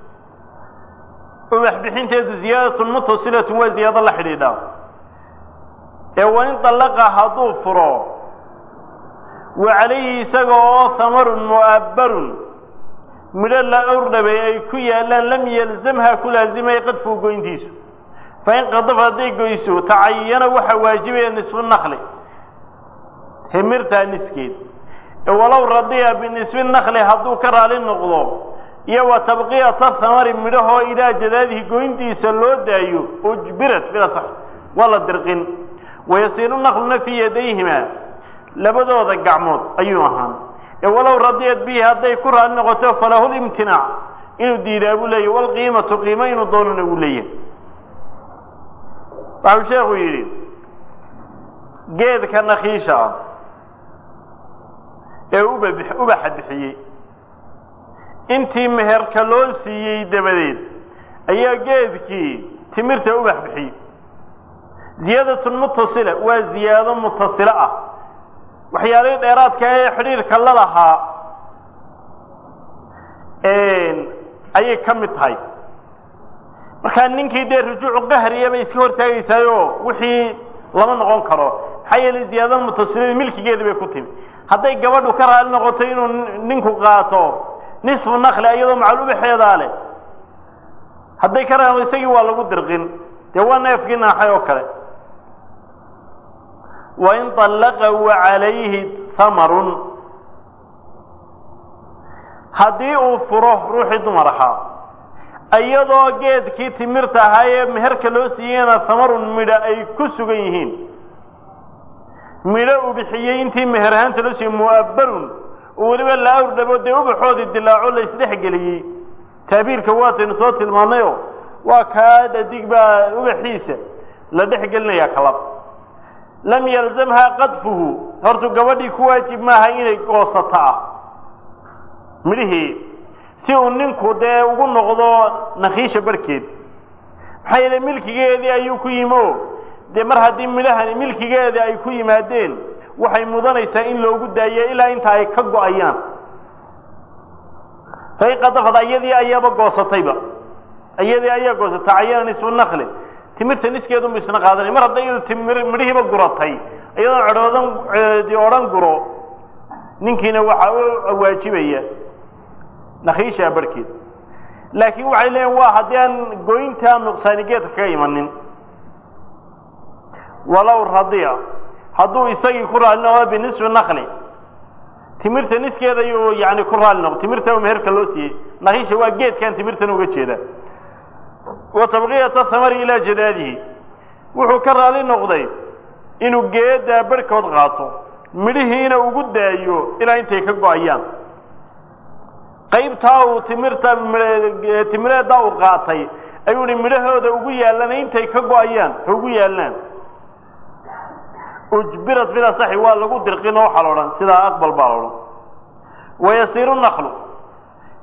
ubax bixinteedu ziyaadatun mutasilatun waa ziyaado la xidhiidha ee wain طallaqa hadduu furo wa calayhi isaga oo hamarun mu'abbarun midho la owrdhabay ay ku yaallaan lam yalzamha ku laazimaya qadfuu goyntiisu fain qadaf hadday goyso tacayana waxaa waajibaya nisfu nakli timirtaa niskeed walow radiya binisfi nakli hadduu ka raali noqdo iyo wa tabqiyata hamari midhahoo ilaa jadaadihi goyntiisa loo daayo ujbirat bila sax waa la dirqin wayasiiru nakluna fii yadayhima labadooda gacmood ayuu ahaan ee walow radiyat bihi hadday ku raali noqoto falahu limtinaac inuu diidaa buu leeyahy walqiimatu qiimo inuu doonana uu leeyahay waxau sheekhu yidhi geedka nakiisha ah ee uba ubaxa bixiyey intii meherka loo siiyey dabadeed ayaa geedkii timirta ubax bixiyey ziyaadatun mutasila waa ziyaado mutasilo ah waxyaalihii dheeraadka ee xidhiirka la lahaa ayay ka mid tahay markaa ninkii dee rujuucu qahriya bay iska hortaagaysaayoo wixii lama noqon karo maxaa yeelay ziyaadada mutasilada milkigeeda bay ku timi hadday gabadhu ka raali noqoto inuu ninku qaato nisfu nakli iyadoo macal ubaxeedaa leh hadday ka raali isagii waa lagu dirqin dee waa neefkii naaxay oo kale wain طallaqa wa calayhi hamarun haddii uu furo ruuxii dumar ahaa iyadoo geedkii timirta ahaa ee meherka loo siiyeyna hamarun midha ay ku sugan yihiin midho uu bixiyey intii meher ahaanta loo siiyey mu'abbarun oo weliba la awrdhabo dee ubaxoodii dilaaco la isdhexgeliyey taabiirka waataynu soo tilmaanayo waa kaa dhadig baa ubaxiisa la dhex gelinayaa kalab lam yalzamhaa qadfuhu hortu gabadhii ku waajib maaha inay goosato ah midhihii si uu ninku dee ugu noqdo nakiisha barhkeed maxaa yeele milkigeedii ayuu ku yimi o dee mar haddii midhahani milkigeedii ay ku yimaadeen waxay mudanaysaa in loogu daayo ilaa inta ay ka go-ayaan fain qadafad iyadii ayaaba goosatayba iyadii ayaa goosatay cayana nisfu nakli timirta niskeedunba isna qaadanay mar hadday iyadu timir midhihiiba guratay iyadoon cedhoodan odhan guro ninkiina waxaa u waajibaya nakiishaa barhkeed laakiin waxay leeyiin waa haddii aan goyntaa nuqsaani geedka kaga imanin walow radiya hadduu isagii ku raali noqdo binisfi nakli timirta niskeeda ayuu yani ku raali noqdo timirta meherka loo siiyey nakiisha waa geedkan timirtan uga jeeda wa tabqiyata hamari ilaa jadaadihi wuxuu ka raali noqday inuu geedaa barhkood qaato midhihiina ugu daayo ilaa intay ka go-ayaan qaybtaa uu timirta timireeddaa uu qaatay ayuu hi midhahooda ugu yaallaan intay ka go-ayaan ha ugu yaallaan ujbirat bilasaxi waa lagu dirqin oo waxaa la odhan sidaa aqbal baa la odhan wayasiiru naklu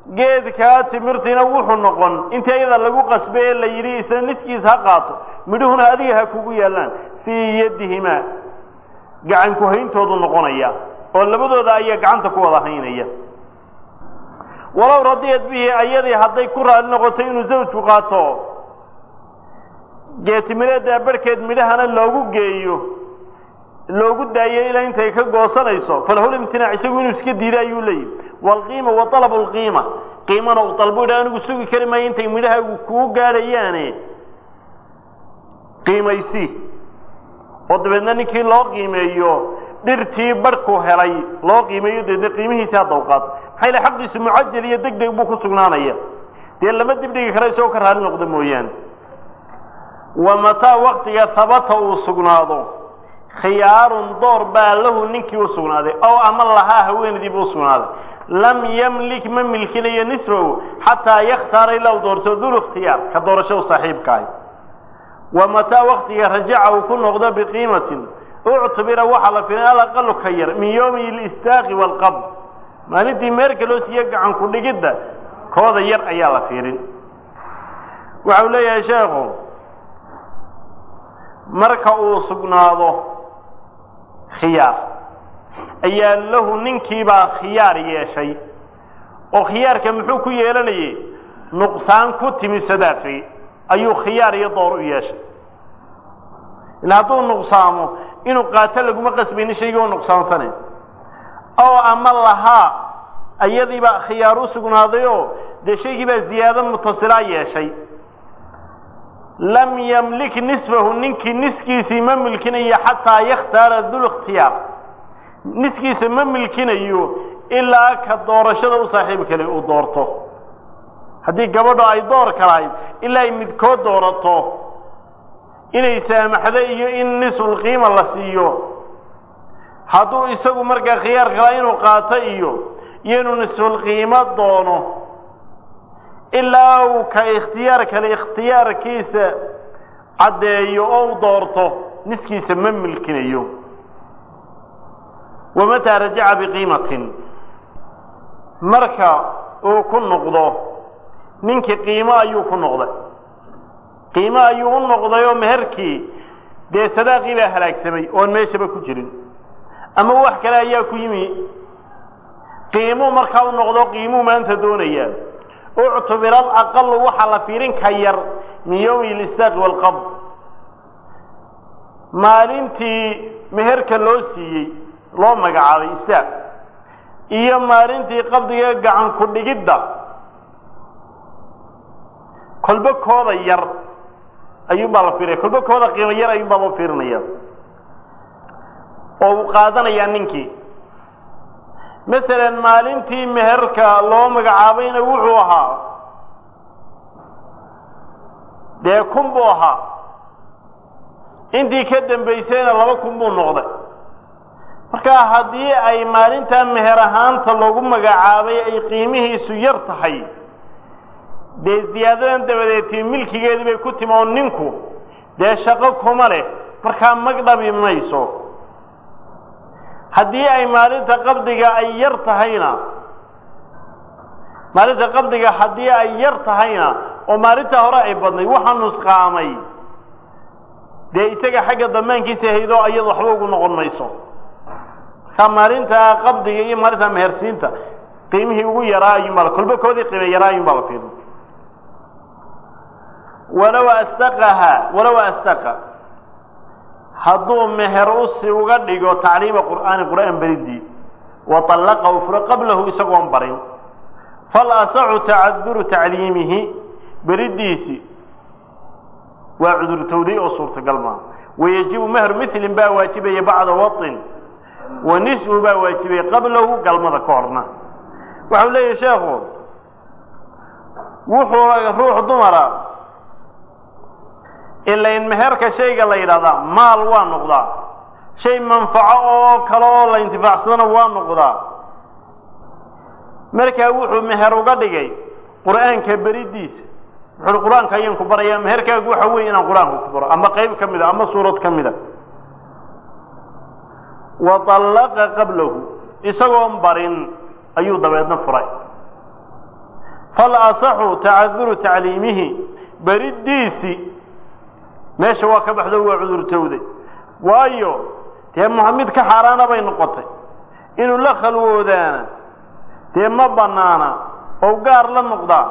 geedkaa timirtiina wuxuu noqon intii ayada lagu qasbay ee la yidhi isna niskiis ha qaato midhuhuna adiga ha kugu yaallaan fii yadihimaa gacan ku hayntoodu noqonaya oo labadooda ayaa gacanta ku wada haynaya walow radiyad bihi ayadii hadday ku raali noqoto inuu zawjku qaato geetimireeddaa barhkeed midhahana loogu geeyo loogu daayo ilaa intay ka goosanayso falahul imtinaac isagu inuu iska diido ayuu leeyihi waalqiima wa talabu lqiima qiimana uu dalbu idha anigu sugi kari maayo intay midhahaagu kuu gaadhayaane qiimaysi oo dabeedna ninkii loo qiimeeyo dhirtii barhku helay loo qiimeeyo dabeedna qiimihiisi hadda u qaato maxaa yile xaqiisu mucajal iyo deg deg buu ku sugnaanaya dee lama dibdhigi kara isagoo ka raali noqdo mooyaane wa mataa waktiga habata uu sugnaado khiyaarun door baa lahu ninkii u sugnaaday ow ama lahaa haweenadiibu u sugnaaday lam yamlik ma milkinayo nisfahu xataa yakhtaara ilaa u doorto dul ikhtiyaar ka doorashadu saaxiibka ahi wa mataa waktiga rajaca uu ku noqdo biqiimatin uctubira waxaa la firin alaqalu ka yar min yowmi listaaqi waalqabd maalintii meerka loo siiye gacan ku dhigidda kooda yar ayaa la fiirin waxau leeyahay sheekhu marka uu sugnaado khiyaar ayaa lahu ninkiibaa khiyaar yeeshay oo khiyaarka muxuu ku yeelanayay nuqsaan ku timi sadaaqii ayuu khiyaar iyo door u yeeshay ila hadduu nuqsaamo inuu qaato laguma qasbayni shaygii oo nuqsaansane oo ama lahaa ayadiibaa khiyaar u sugnaadayoo dee shaygii baa ziyaado mutasilaa yeeshay lam yamlik nisfahu ninkii niskiisii ma milkinayo xataa yakhtaara dul ikhtiyaar niskiisa ma milkinayo ilaa ka doorashada u saaxiib kale uu doorto haddii gabadho ay door kalahayd ilaa ay midkood doorato inay saamaxdo iyo in nisfulqiima la siiyo hadduu isagu markaa khiyaar kalaa inuu qaato iyo iyo inuu nisfulqiimo doono ilaa uu ka ikhtiyaar kale ikhtiyaarkiisa caddeeyo oo u doorto niskiisa ma milkinayo wamataa rajaca biqiimatin marka uu ku noqdo ninkii qiimo ayuu ku noqday qiimo ayuu u noqday oo meherkii dee sadaaqii baa halaagsamay oon meeshaba ku jirin ama wax kale ayaa ku yimi qiimuu markaa u noqdo qiimuu maanta doonayaa uctubira alaqalu waxaa la fiirin ka yar min yowmi listaaqi waalqabd maalintii meherka loo siiyey loo magacaabay istaaq iyo maalintii qabdiga gacan ku dhigidda kolba kooda yar ayuunbaa la fiirinaya kolba kooda qiimo yar ayuunbaa loo fiirinaya oo uu qaadanayaa ninkii masalan maalintii meherka loo magacaabayna wuxuu ahaa dee kun buu ahaa intii ka dambaysayna laba kun buu noqday marka haddii ay maalintaa meher ahaanta loogu magacaabay ay qiimihiisu yar tahay dee ziyaadadan dabadeetii milkigeedii bay ku timi oo ninku dee shaqo kuma leh markaa mag dhabi mayso haddii ay maalinta qabdiga ay yar tahayna maalinta qabdiga haddii ay yar tahayna oo maalintaa hore ay badnay waxaa nusqaamay dee isaga xagga damaankiisa haydoo iyada waxba ugu noqon mayso markaa maalinta qabdiga iyo maalinta mehersiinta qiimihii ugu yaraa ayuunbaa kolba koodii qiime yaraa ayuunbaa la fiirin walow astaqaha walow astaqa hadduu meher usi uga dhigo tacliima qur'aani qur'aan beridii wa طallaqahu furo qablahu isagoon barin fal asaxu tacaduru tacliimihi beridiisi waa cudurtowday oo suurtagal maa wayajibu mehru milin baa waajibaya bacda waطin wa nisfu baa waajibaya qablahu galmada ka horna waxau leeyahi sheekhu wuxuu ruux dumara ilain meherka shayga la yidhahdaa maal waa noqdaa shay manfaco oo kale oo la intifaacsadana waa noqdaa markaa wuxuu meher uga dhigay qur'aanka beridiisa wuxuui qur-aanka ayaan ku barayaa meherkaagu waxa weeye inaan qur-aanka ku baro ama qayb ka mida ama suurad ka mida wa طallaqa qablahu isagoon barin ayuu dabeedna furay fal asaxu tacaduru tacliimihi beriddiisi meesha waa ka baxdo waa cudurtowday waayo dee mid ka xaaraana bay noqotay inuu la khalwoodaana dee ma bannaana oo gaar la noqdaa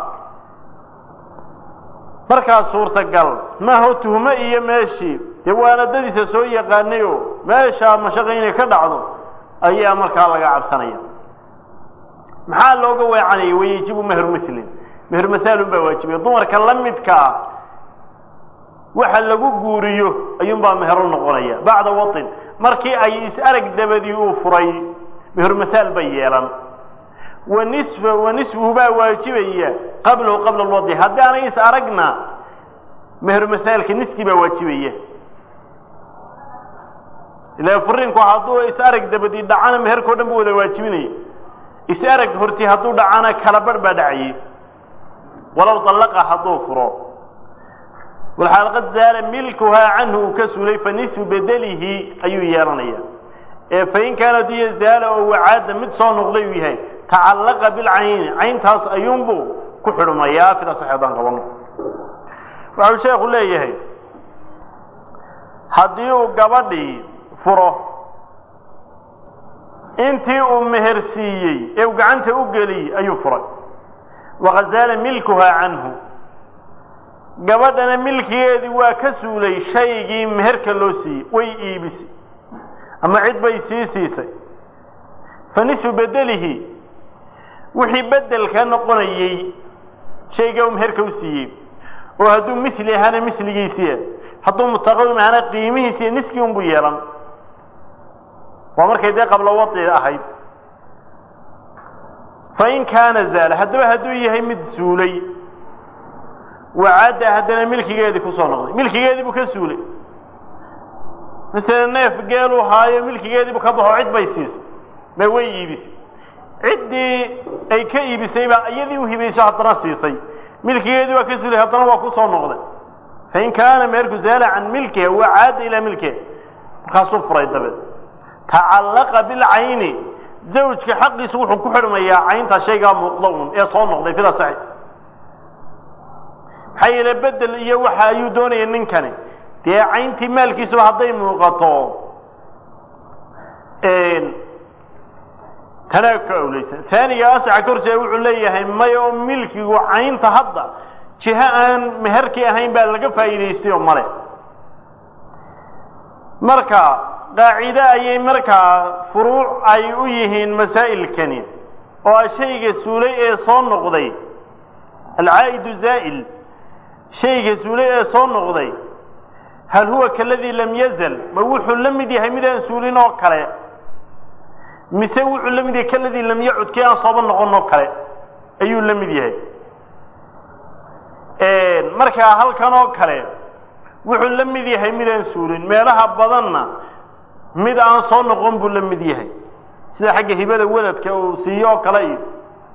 markaa suurtagal maaho tuhmo iyo meeshii dee waanadadiisa soo yaqaanayo meeshaa mashaqa inay ka dhacdo ayaa markaa laga cabsanaya maxaa looga weecanayay wayajibu mehru milin mehru masaalun baa waajibaya dumarka la midka ah waxa lagu guuriyo ayuunbaa mehro noqonaya bacda wain markii ay is-arag dabadii uu furay mehru masaal bay yeelan wa nisfa wa nisfuhu baa waajibaya qablahu qabla alwadi haddii aanay is aragna mehru masaalka niskii baa waajibaya ila furinku hadduu is arag dabadii dhacana meherkao dhan bu wada waajibinaya is arag horti hadduu dhacana kala barh baa dhacayay walow dallaqa hadduu furo walxaal qad zaala milkuhaa canhu uu ka sulay fa nisfu bedelihi ayuu yeelanaya ee fain kaanat iyo zaala oo wacaada mid soo noqday uu yahay tacallaqa bilcayni cayntaas ayuunbuu ku xidhmayaa sida sax haddaan qabano waxau sheekhu leeyahay haddii uu gabadhii furo intii uu meher siiyey ee uu gacanta u geliyey ayuu furay waqad zaala milkuhaa canhu gabadhana milkigeedii waa ka suulay shaygii meherka loo siiyey way iibisay ama cid bay sii siisay fa nisu bedelihi wixii bedelka noqonayey shayga uu meherka u siiyey oo hadduu mili ahaana miligiisiia hadduu mutaqawim ahaana qiimihiisiiya niskii unbuu yeelan waa markay dee qablo wadi ahayd fain kaana zaala haddaba hadduu yahay mid suulay wacadda haddana milkigeedii kusoo noqday milkigeedii buu ka suulay masele neef geeluu haayo milkigeediibuu ka baxo cid bay siisay ma way iibisay ciddii ay ka iibisay baa iyadii u hibayso haddana siisay milkigeedii waa ka suulay haddana waa kusoo noqday fain kaana meerku zaala can milkiha wacaada ilaa milkiha markaasuu furay dabeed tacallaqa bilcayni zawjka xaqiisu wuxuu ku xidhmayaa cayntaa shaygaa muuqda un ee soo noqday fida saxi maxaa yeele bedel iyo waxa ayuu doonaya ninkani dee cayntii maalkiisuba hadday muuqato tanaa ka awleysan aaniga asaxa korjeeda wuxuu leeyahay maya oo milkigu caynta hadda jiho aan meherkii ahayn baa laga faa'iidaystay oo male marka qaacide ayay markaa furuuc ay u yihiin masaa'ilkani oo a shayga suulay ee soo noqday alcaa'idu zaa'il shayga suulay ee soo noqday hal huwa kaladii lam yazal ma wuxuu la mid yahay midaan suulin oo kale mise wuxuu la mid yahay kaladii lam yacud kii aan sooba noqon oo kale ayuu la mid yahay markaa halkan oo kale wuxuu la mid yahay midaan suulin meelaha badanna mid aan soo noqon buu la mid yahay sida xagga hibada weladka uu siiyo oo kale iyo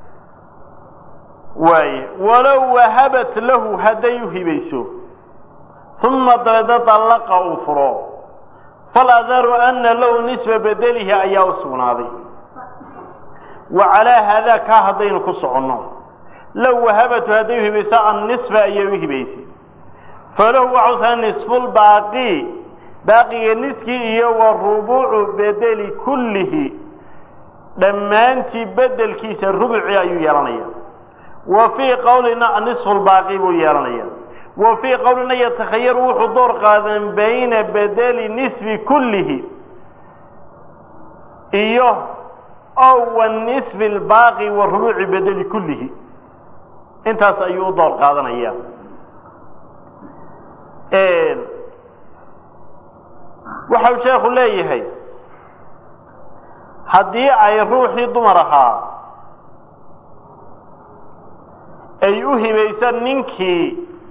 waaye walow wahabat lahu hadday u hibayso uma dabeedna dallaqa uu furo faladaru ana lahu nisfa bedelihi ayaa u sugnaaday wa calaa haadaa kaa haddaynu ku soconno low wahabatu hadday u hibayso annisfa ayay u hibaysay falahu waxuusaa nisfulbaaqi baaqiga niskii iyo wa rubuucu bedeli kullihi dhammaantii bedelkiisa rubuci ayuu yeelanaya wa fii qowlina nisfu lbaaqi buu yeelanaya wa fii qowlina yatakhayaru wuxuu door qaadan bayna bedeli nisfi kullihi iyo ow wa nisfi lbaaqi wa rubuuci bedeli kullihi intaas ayuu u door qaadanaya waxau sheekhu leeyahay haddii ay ruuxii dumar ahaa ay u hibaysan ninkii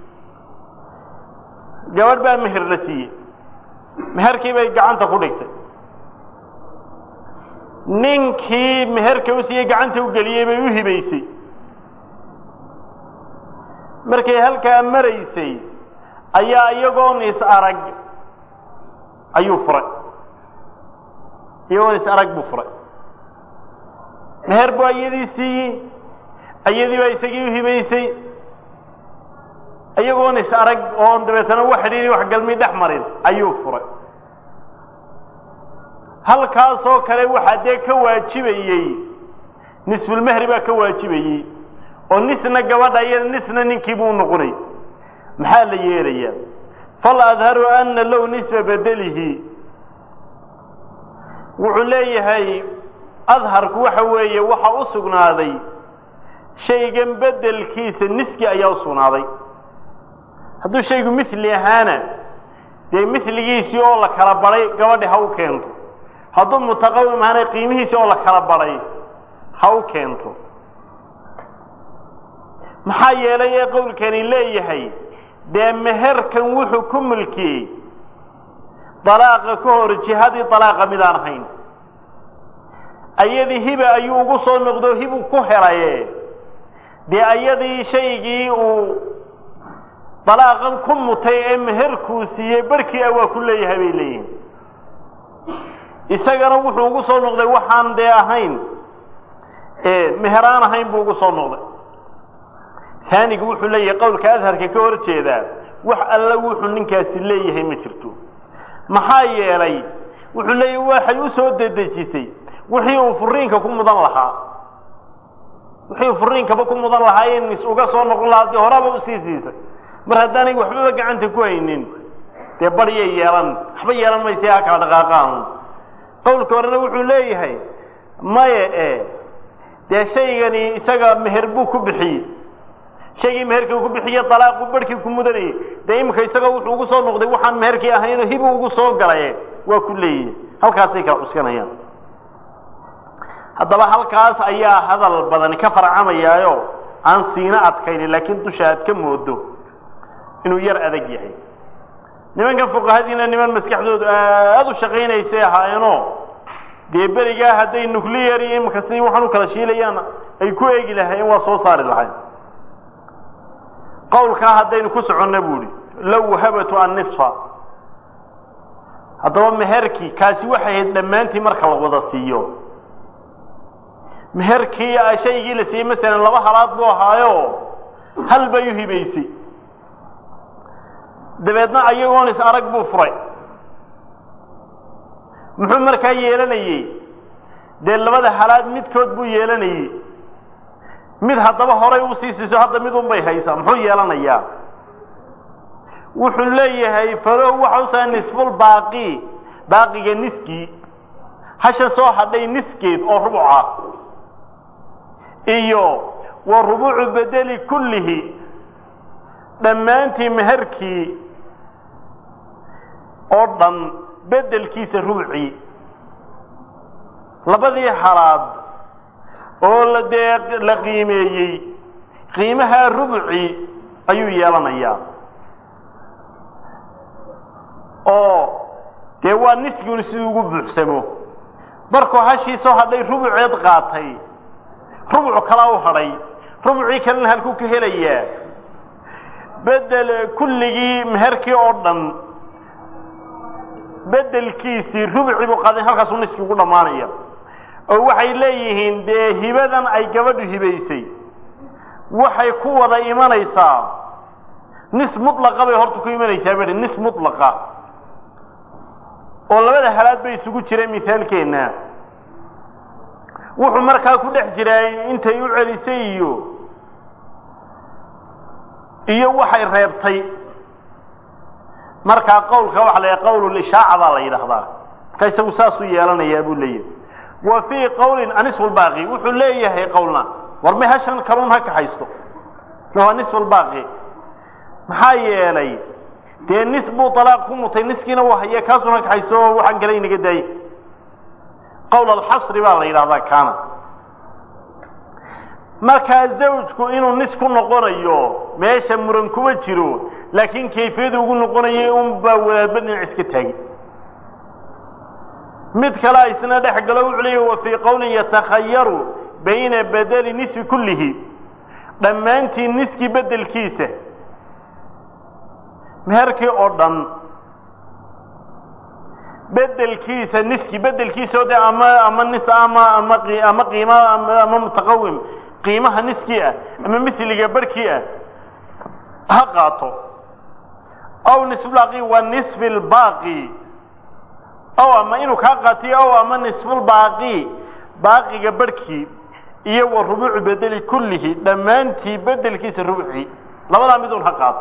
gabadh baa meher la siiyey meherkii bay gacanta ku dhigtay ninkii meherka u siiyey gacanta u geliyey bay u hibaysay markay halkaa maraysay ayaa iyagoon is arag ayuu furay iyagoon is arag buu furay meher buu iyadii siiyey ayadii baa isagii u hibaysay iyagoon is arag oon dabeetana wax xidhiiri wax galmi dhex marin ayuu furay halkaasoo kale waxaa dee ka waajibayey nisfulmehri baa ka waajibayey oo nisna gabadha iyo nisna ninkiibuu noqonay maxaa la yeelayaa fal adharu ana low nisfa bedelihi wuxuu leeyahay adharku waxa weeye waxa u sugnaaday shaygan bedelkiisa niski ayaa u sugnaaday hadduu shaygu mili ahaana dee miligiisii oo la kala badhay gabadhi ha u keento hadduu mutaqawim ahaana qiimihiisii oo la kala badhay ha u keento maxaa yeelay ee qowlkani leeyahay dee meherkan wuxuu ku mulkiyey dalaaqa ka hor jihadii dalaaqa midaan ahayn ayadii hiba ayuu ugu soo noqdo hibu ku helaye dee ayadii shaygii uu dalaaqan ku mutay ee meherkuu siiyey barhkii ah waa ku leeyahay bay leeyihin isagana wuxuu ugu soo noqday waxaan dee ahayn meheraan ahayn buu ugu soo noqday taanigu wuxuu leeyahay qowlka adharka ka hor jeedaa wax alla wuxuu ninkaasi leeyahay ma jirto maxaa yeelay wuxuu leeyahay waxay u soo dedejisay wixii uu furiinka ku mudan lahaa wixii uu furiinkaba ku mudan lahaa in is uga soo noqon lahaa dee horaba usii siisay mar haddaanay waxbaba gacanta ku haynin dee baryay yeelan waxba yeelan maysa ha kala dhaqaaqaan qowlka horena wuxuu leeyahay maye e dee shaygani isaga meher buu ku bixiyey shaygii meherkii ku bixiye dalaaqu barhkii ku mudanayay dee imika isaga wuxuu ugu soo noqday waxaan meherkii ahaynoo hibu ugu soo galaye waa ku leeyihi halkaasay kala cuskanayaan haddaba halkaas ayaa hadal badani ka farcamayaayo aan siina adkaynin laakiin dusha aad ka moodo inuu yar adag yahay nimankan fuqahadiina niman maskaxdoodu aada u shaqaynaysay ahaayeenoo dee berigaa hadday nuclear iyo imika si waxaan u kala shiilayaan ay ku eegi lahaayeen waa soo saari lahayn qowlkaa haddaynu ku soconna buuhi low wahabatu annisfa haddaba meherkii kaasi waxay ahayd dhammaantii marka la wada siiyo meherkii shaygii la siiyey masalan laba halaad buu ahaayo hal bay u hibaysay dabeedna ayagoon is arag buu furay muxuu markaa yeelanayey dee labada halaad midkood buu yeelanayey mid haddaba horay u sii siiso hadda mid un bay haysaa muxuu yeelanayaa wuxuu leeyahay falow waxa usaa nisful baaqi baaqiga niskii hasha soo hadhay niskeed oo rubuca iyo wa rubuucu bedeli kullihi dhammaantii meherkii oo dhan bedelkiisa rubcii labadii halaad oo la dee la qiimeeyey qiimahaa rubci ayuu yeelanayaa oo dee waa nisguni siduu ugu buuxsamo markuu hashii soo hadhay rubuceed qaatay rubuc kalaa u hadhay rubucii kalena halkuu ka helayaa bedel kulligii meherkii oo dhan bedelkiisii rubci buu qaaday halkaasuu niski ugu dhammaanaya oo waxay leeyihiin dee hibadan ay gabadhu hibaysay waxay ku wada imanaysaa nis mutlaqa bay horta ku imanaysaa bai nis mutlaqa oo labada halaad bay isugu jireen mithaalkeenna wuxuu markaa ku dhex jiraa intay u celisay iyo iyo waxay reebtay markaa qawlka waxa la yidhaha qawlulishaaca baa la yidhaahdaa marka isagu saasuu yeelanayaa buu leeyahay wa fii qawlin anisfulbaaqi wuxuu leeyahay qowlna war may hashan kaluun ha kaxaysto waa nisfulbaaqi maxaa yeelay dee nis buu alaaq ku mutay niskiina waa haye kaasuun ha kaxaysto oo waxaan kale inaga daayey qowl alxasri baa la yidhahdaa kaana markaa zawjku inuu nis ku noqonayo meesha muran kuma jiro laakiin kayfiyadu ugu noqonayay un baa wadaadba dhinac iska taagay mid kalea isna dhex galo wuxuu leeyahy wa fii qowlin yatakhayaru bayna bedeli nisfi kullihi dhammaantii niskii bedelkiisa meherkii oo dhan bedelkiisa niski bedelkiisa oo de ama ama nis ama ama ama qiima ama mutaqawim qiimaha niskii ah ama miliga barhkii ah ha qaato aw nisfulbaaqi wa nisfi lbaaqi ow ama inuu kaa qaatiyo ow ama nisfulbaaqi baaqiga barhkii iyo wa rubuucu bedeli kullihi dhammaantii bedelkiisa rubcii labadaa midun ha qaato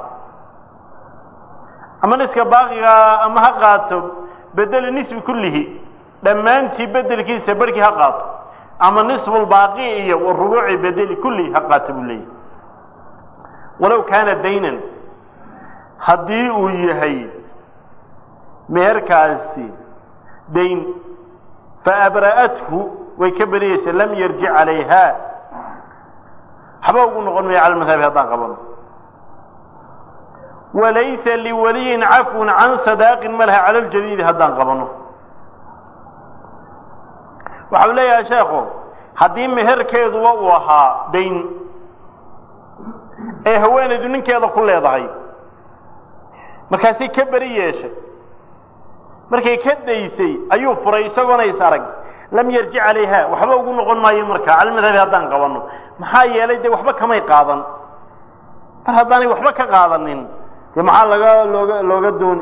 ama niska baaqiga ama ha qaato bedeli nisbi kullihi dhammaantii bedelkiisa barhkii ha qaato ama nisfulbaaqi iyo wa rubuuci bedeli kullihi ha qaato buu leeyahy walow kaana daynan haddii uu yahay meherkaasi dayn faabra'athu way ka beriyeysa lam yarjic calayha waxba ugu noqon maya cala madhabi haddaan qabano walaysa liwaliyin cafwun can sadaaqin malaha cala ljadiidi haddaan qabano waxau leeyahay sheekhu haddii meherkeeduba uu ahaa dayn ee haweenaydu ninkeeda ku leedahay markaasay ka beri yeeshay markay ka daysay ayuu furay isagoona is arag lam yarjic calayha waxba ugu noqon maayo markaa cala madhabi haddaan qabanno maxaa yeelay dee waxba kamay qaadan mar haddaanay waxba ka qaadanin dee maxaa laga looga looga dooni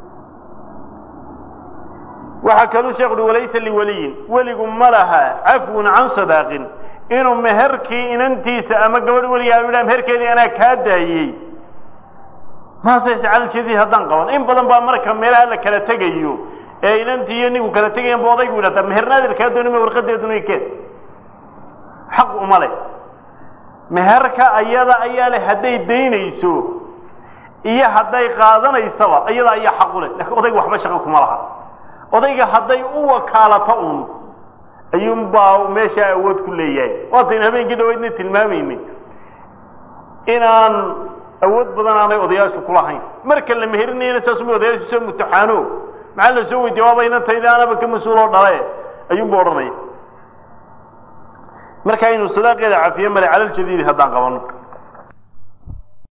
waxaa kaluu sheekh uhi walaysa liwaliyin weligu ma laha cafwun can sadaaqin inuu meherkii inantiisa ama gabadh weligaa idhaa meherkeedii anaa kaa daayey maasayse calaljeedii haddaan qaban in badan baa marka meelaha la kala tegayo ee inantii iyo ninku kala tegayan ba odaygu idhahtaa mehernaadir kaa doonima warqadeeduna keed xaq uma leh meherka ayada ayaa leh hadday daynayso iyo hadday qaadanaysaba iyada ayaa xaq u leh lakiin odayga waxba shaqo kuma laha odayga hadday u wakaalato uun ayuunbaa meeshaa awood ku leeyahay waataynu habeenkii dhaweydna tilmaamaynay inaan awood badan aanay odayaashu kulahayn marka la meherinayana saasuma odayaashu soo mutaxaano maxaa la soo weydiye waaba inantayda anaba ka mas-uuloo dhale ayuunba odhanaya marka aynu sadaaqeeda cafiye male calaljadiidi haddaan qabano